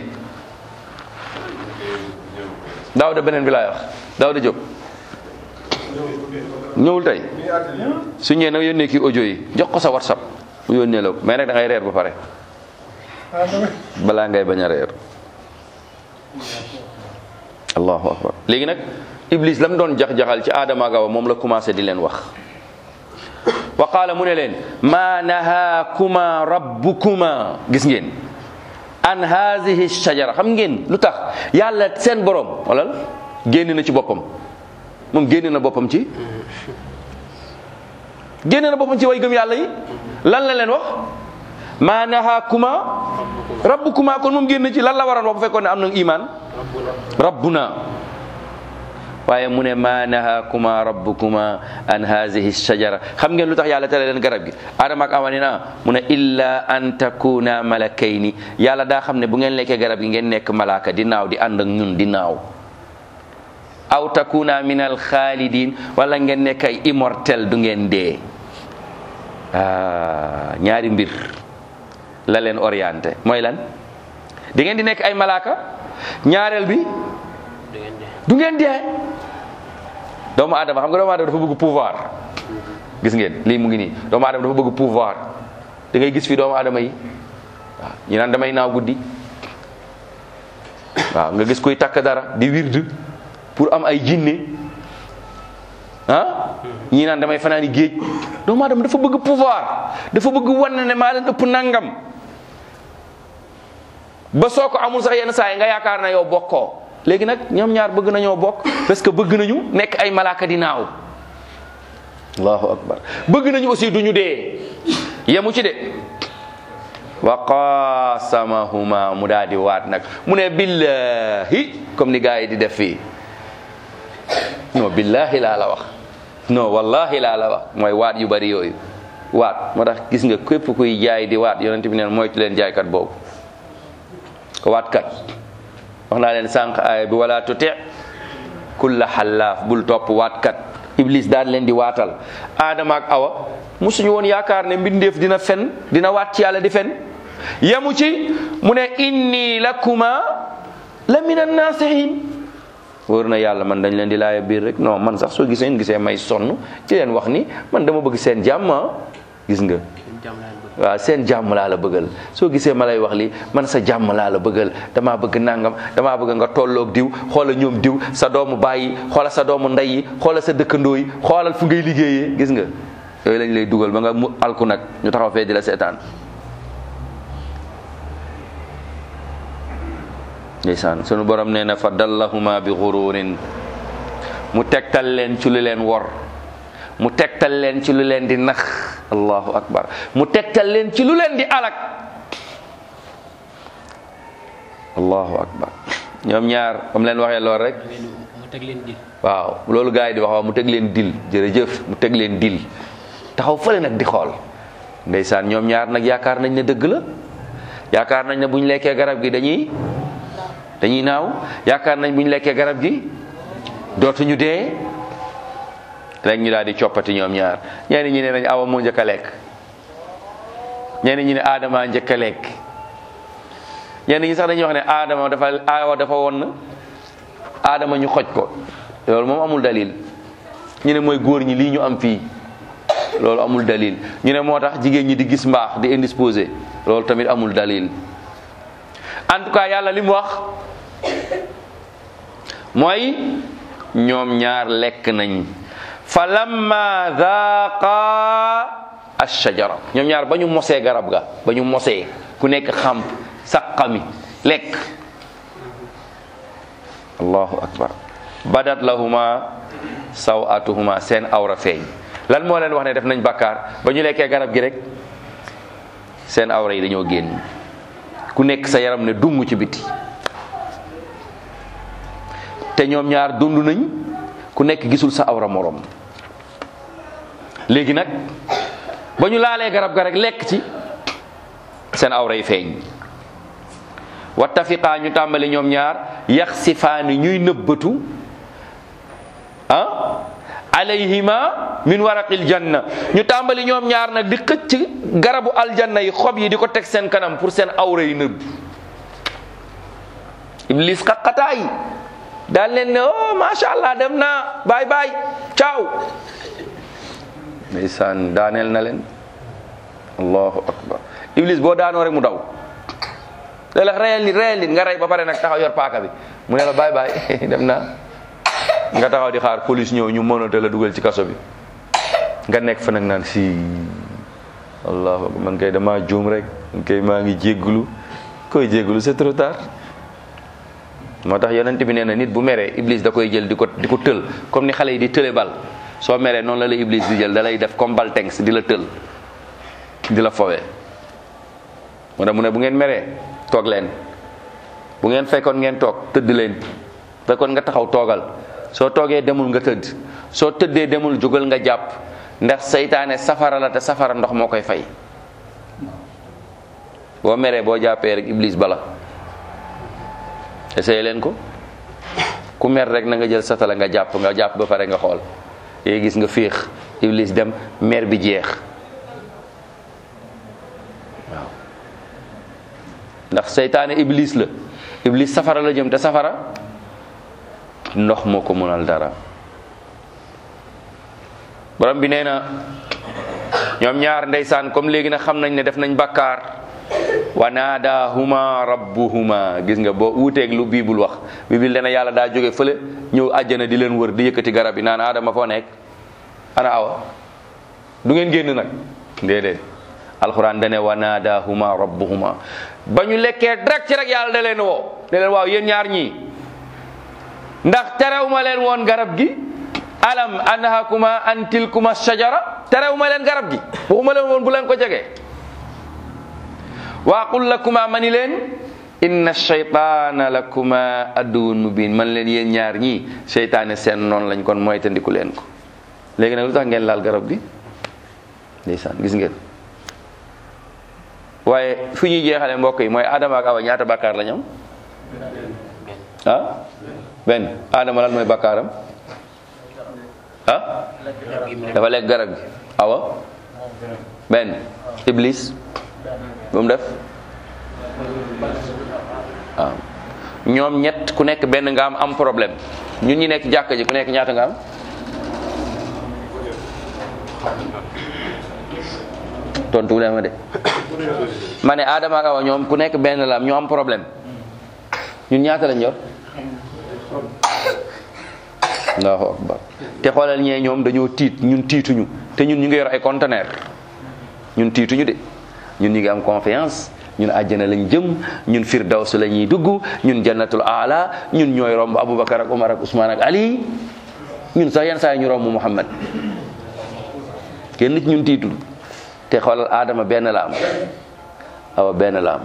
Daouda beneen bi laay wax Daouda Diop ñëwul tey su ñëwee nag yónnee kii audio yi jox ko sa whatsapp mu yónnee la ko mais nag da ngay reer ba pare balaa ngay bañ a reer allahu akbar léegi nag iblis lam doon jax-jaxal ci aadama ak Awa moom la commencé di leen wax wa qaala mu ne leen ma nahaakuma rabbukuma gis ngeen an haadihi shajara xam ngeen lu tax yàlla seen borom walal génn na ci boppam moom génn na boppam ci génn na boppam ci way gëm yàlla yi lan la leen wax ma nahaakuma rabbukuma kon moom génn ci lan la waroon wax bu fekkoon ne am na iman rabbuna waaye mu ne ma nahaakuma rabbukuma an hazihi shajara xam ngeen lu tax yàlla tere leen garab gi adama ak awa ne na mu ne illa an takuna malakayni yàlla daa xam ne bu ngeen lekkee garab gi ngeen nekk malaaka di naaw di ànd ak ñun di naaw aw takuna min al xaalidin wala ngeen nekk ay immortel du ngeen dee ah ñaari mbir la leen orienté mooy lan di ngeen di nekk ay malaaka ñaareel bi du ngeen dee doomu adama xam nga doomu adama dafa bëgg pouvoir gis ngeen lii mu ngi nii doomu adama dafa bëgg pouvoir da ngay gis fi doomu adama yi waaw ñi naan damay naaw guddi waaw nga gis kuy takk dara di wird pour am ay jinne ah ñi naan damay fanaani géej doomu adama dafa bëgg pouvoir dafa bëgg wan ne maa leen ëpp nangam ba soo ko amul sax yenn saa yi nga yaakaar na yow bokkoo léegi nag ñoom ñaar bëgg nañoo bokk parce que bëgg nañu nekk ay malaaka di naaw allahu akbar bëgg nañu aussi duñu dee yemu ci de wa qasamahuma mu daal di waat nag mu ne billahi comme ni gars yi di def fii non billahi laa la wax non wallahi laa la wax mooy waat yu bari yooyu waat moo tax gis nga képp kuy jaay di waat yonent bi neen moytu leen jaaykat boobu waatkat wax naa leen sànq aaya bi wala tuti kulla xallaaf bul topp waatkat iblis daan leen di waatal aadama ak awa musuñu woon yaakaar ne mbindeef dina fen dina waat ci yàlla di fen yemu ci mu ne inni lakuma la min annasihin wóor na yàlla man dañ leen di laaya biir rek non man sax soo gisee gisee may sonn ci leen wax ni man dama bëgg seen jàmm gis nga waaw seen jàmm laa la bëggal soo gisee ma lay wax li man sa jàmm laa la bëggal damaa bëgg nangam damaa bëgg nga tolloog diw xoola ñoom diw sa doomu bàyyi xoola sa doomu ndey yi xoola sa dëkkandoo yi xoolal fu ngay liggéeyee gis nga yooyu lañ lay dugal ba nga mu alku nag ñu taxaw fee di la seetaan ndeysaan sunu borom nee na fa dallahuma bi xururin mu tegtal leen ci lu leen wor mu tegtal leen ci lu leen di nax allahu akbar mu tegtal leen ci lu leen di alak allahu akbar ñoom ñaar am leen waxee lool rek mu teg leen dil waaw loolu gars yi di wax waaw mu teg leen dil jërëjëf mu teg leen dil taxaw fële nag di xool ndeysaan ñoom ñaar nag yaakaar nañ ne dëgg la yaakaar nañ ne bu ñu lekkee garab gi dañuy dañuy naaw yaakaar nañ bu ñu lekkee garab gi dootuñu dee rek ñu daal di coppati ñoom ñaar ñenn ñi ne nañ awa moo njëkk a lekk ñenn ñi ne aadama njëkk a lekk ñenn ñi sax dañuy wax ne aadama dafa awa dafa won na aadama ñu xoj ko loolu moom amul dalil ñu ne mooy góor ñi lii ñu am fii loolu amul dalil ñu ne moo tax jigéen ñi di gis mbaax di indisposé loolu tamit amul dalil en tout cas yàlla li mu wax mooy ñoom ñaar lekk nañ fa lamma dhaaqa ashajara ñoom ñaar ba ñu mosee garab ga ba ñu mosee ku nekk xamp saqami lekk allahu akbar badat lahuma sawatuhuma seen awra feeñ lan moo leen wax ne def nañ bakkaar ba ñu lekkee garab gi rek seen awra yi dañoo génn ku nekk sa yaram ne dumm ci biti te ñoom ñaar dund nañ ku nekk gisul sa awra morom léegi nag ba ñu laalee garab ga rek lekk ci seen awra yi feeñ wattafiqaa ñu tàmbali ñoom ñaar yaxsifaani ñuy nëbbatu ah alayhima min waraqil janna ñu tàmbali ñoom ñaar nag di xëcc garabu aljanna yi xob yi di ko teg seen kanam pour seen awra yi nëbb iblis xaqataay daal leen ne oh macha allah dem naa baay baay ciao ndeysaan daaneel na leen allahu akbar iblis boo daanoo rek mu daw da la reyal nit reyal nit nga rey ba pare nag taxaw yor paaka bi mu ne la baay baay dem naa nga taxaw di xaar police ñëw ñu mënate la dugal ci kaso bi nga nekk fa nag naan si allahu akbar man kay dama juum rek man kay maa ngi jégglu koy jégglu c'est trop tard moo tax yonent bi nee na nit bu meree iblis da koy jël di ko di ko tël comme ni xale yi di tële bal soo meree noonu la la iblis di jël da lay def comme bal tengs di la tël di la fowee moo tax mu ne bu ngeen meree toog leen bu ngeen fekkoon ngeen toog tëdd leen fekkoon nga taxaw toogal soo toogee demul nga tëdd soo tëddee demul jógal nga jàpp ndax seytaane safara la te safara ndox moo koy fay boo meree boo jàppee rek iblis bala essayé leen ko ku mer rek na nga jël satala nga jàpp nga jàpp ba pare nga xool yéegi gis nga féex iblis dem mer bi jeex waaw ndax seytaane iblis la iblis safara la jëm te safara ndox moo ko mënal dara borom bi nee na ñoom ñaar ndeysaan comme léegi nag xam nañ ne def nañ bakkaar wa naadahuma rabbuhuma gis nga boo uuteeg lu biibul wax biibul dana yàlla daa jóge fële ñëw àjjana di leen wër di yëkkati garab yi naan aadama foo nekk ana awa du ngeen génn nag déedéet alxuraan dane wa naadahuma rabbuhuma ba ñu lekkee direct ci rek yàlla da leen woo ne leen waaw yéen ñaar ñii ndax terewuma leen woon garab gi alam anhakuma an tilkuma shajara terewuma leen garab gi waxuma leen woon bu leen ko jegee wa qul lakuma mani leen inna shaytana lakuma aduwwun mubin man leen yéen ñaar ñii seytaane seen noonu lañ kon mooy tandiku leen ko léegi nag lu tax ngeen laal garab gi ndeysaan gis ngeen waaye fi ñuy jeexale mbokk yi mooy Adama ak Awa ñaata bàkkaar la ñu am ah benn Adama lan mooy bàkkaaram ah dafa lekk garab gi Awa benn Iblis bu mu def waaw ñoom ñett ku nekk benn nga am am problème ñun ñi nekk jàkka ji ku nekk ñaata nga am tontu leen ma de ma ne Adama ak Awa ñoom ku nekk benn la am ñu am problème ñun ñaata lañ yor allahu akbar te xoolal ñee ñoom dañoo tiit ñun tiituñu te ñun ñu ngi yor ay conteneur ñun tiituñu de ñun ñu ngi am confiance ñun àjjana lañ jëm ñun firdaws la ñuy dugg ñun jannatul aala ñun ñooy romb Aboubacar ak Umar ak Ousmane ak Ali ñun sax yenn saa yi ñu romb Muhammad kenn nit ñun tiitul te xoolal Adama benn la am Awa benn la am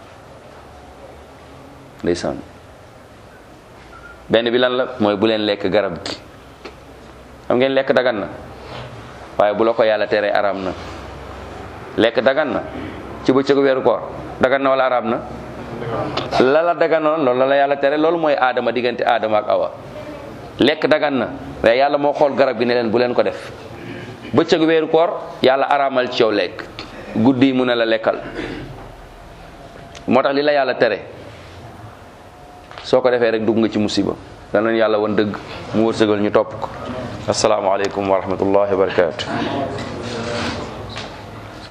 ndeysaan benn bi lan la mooy bu leen lekk garab gi xam ngeen lekk dagan na waaye bu la ko yàlla teree araam na lekk dagan na ci bëccëgu weeru koor dagan na wala araam na la la daganoon loolu la la yàlla tere loolu mooy aadama diggante aadama ak awa lekk dagan na waaye yàlla moo xool garab gi ne leen bu leen ko def bëccëgu weeru koor yàlla araamal ci yow lekk guddi yi mu ne la lekkal moo tax li la yàlla tere soo ko defee rek dugg nga ci musiba danañ yàlla wan dëgg mu wërsëgal ñu topp ko asalaamaaleykum wa rahmatullahi wa barakatu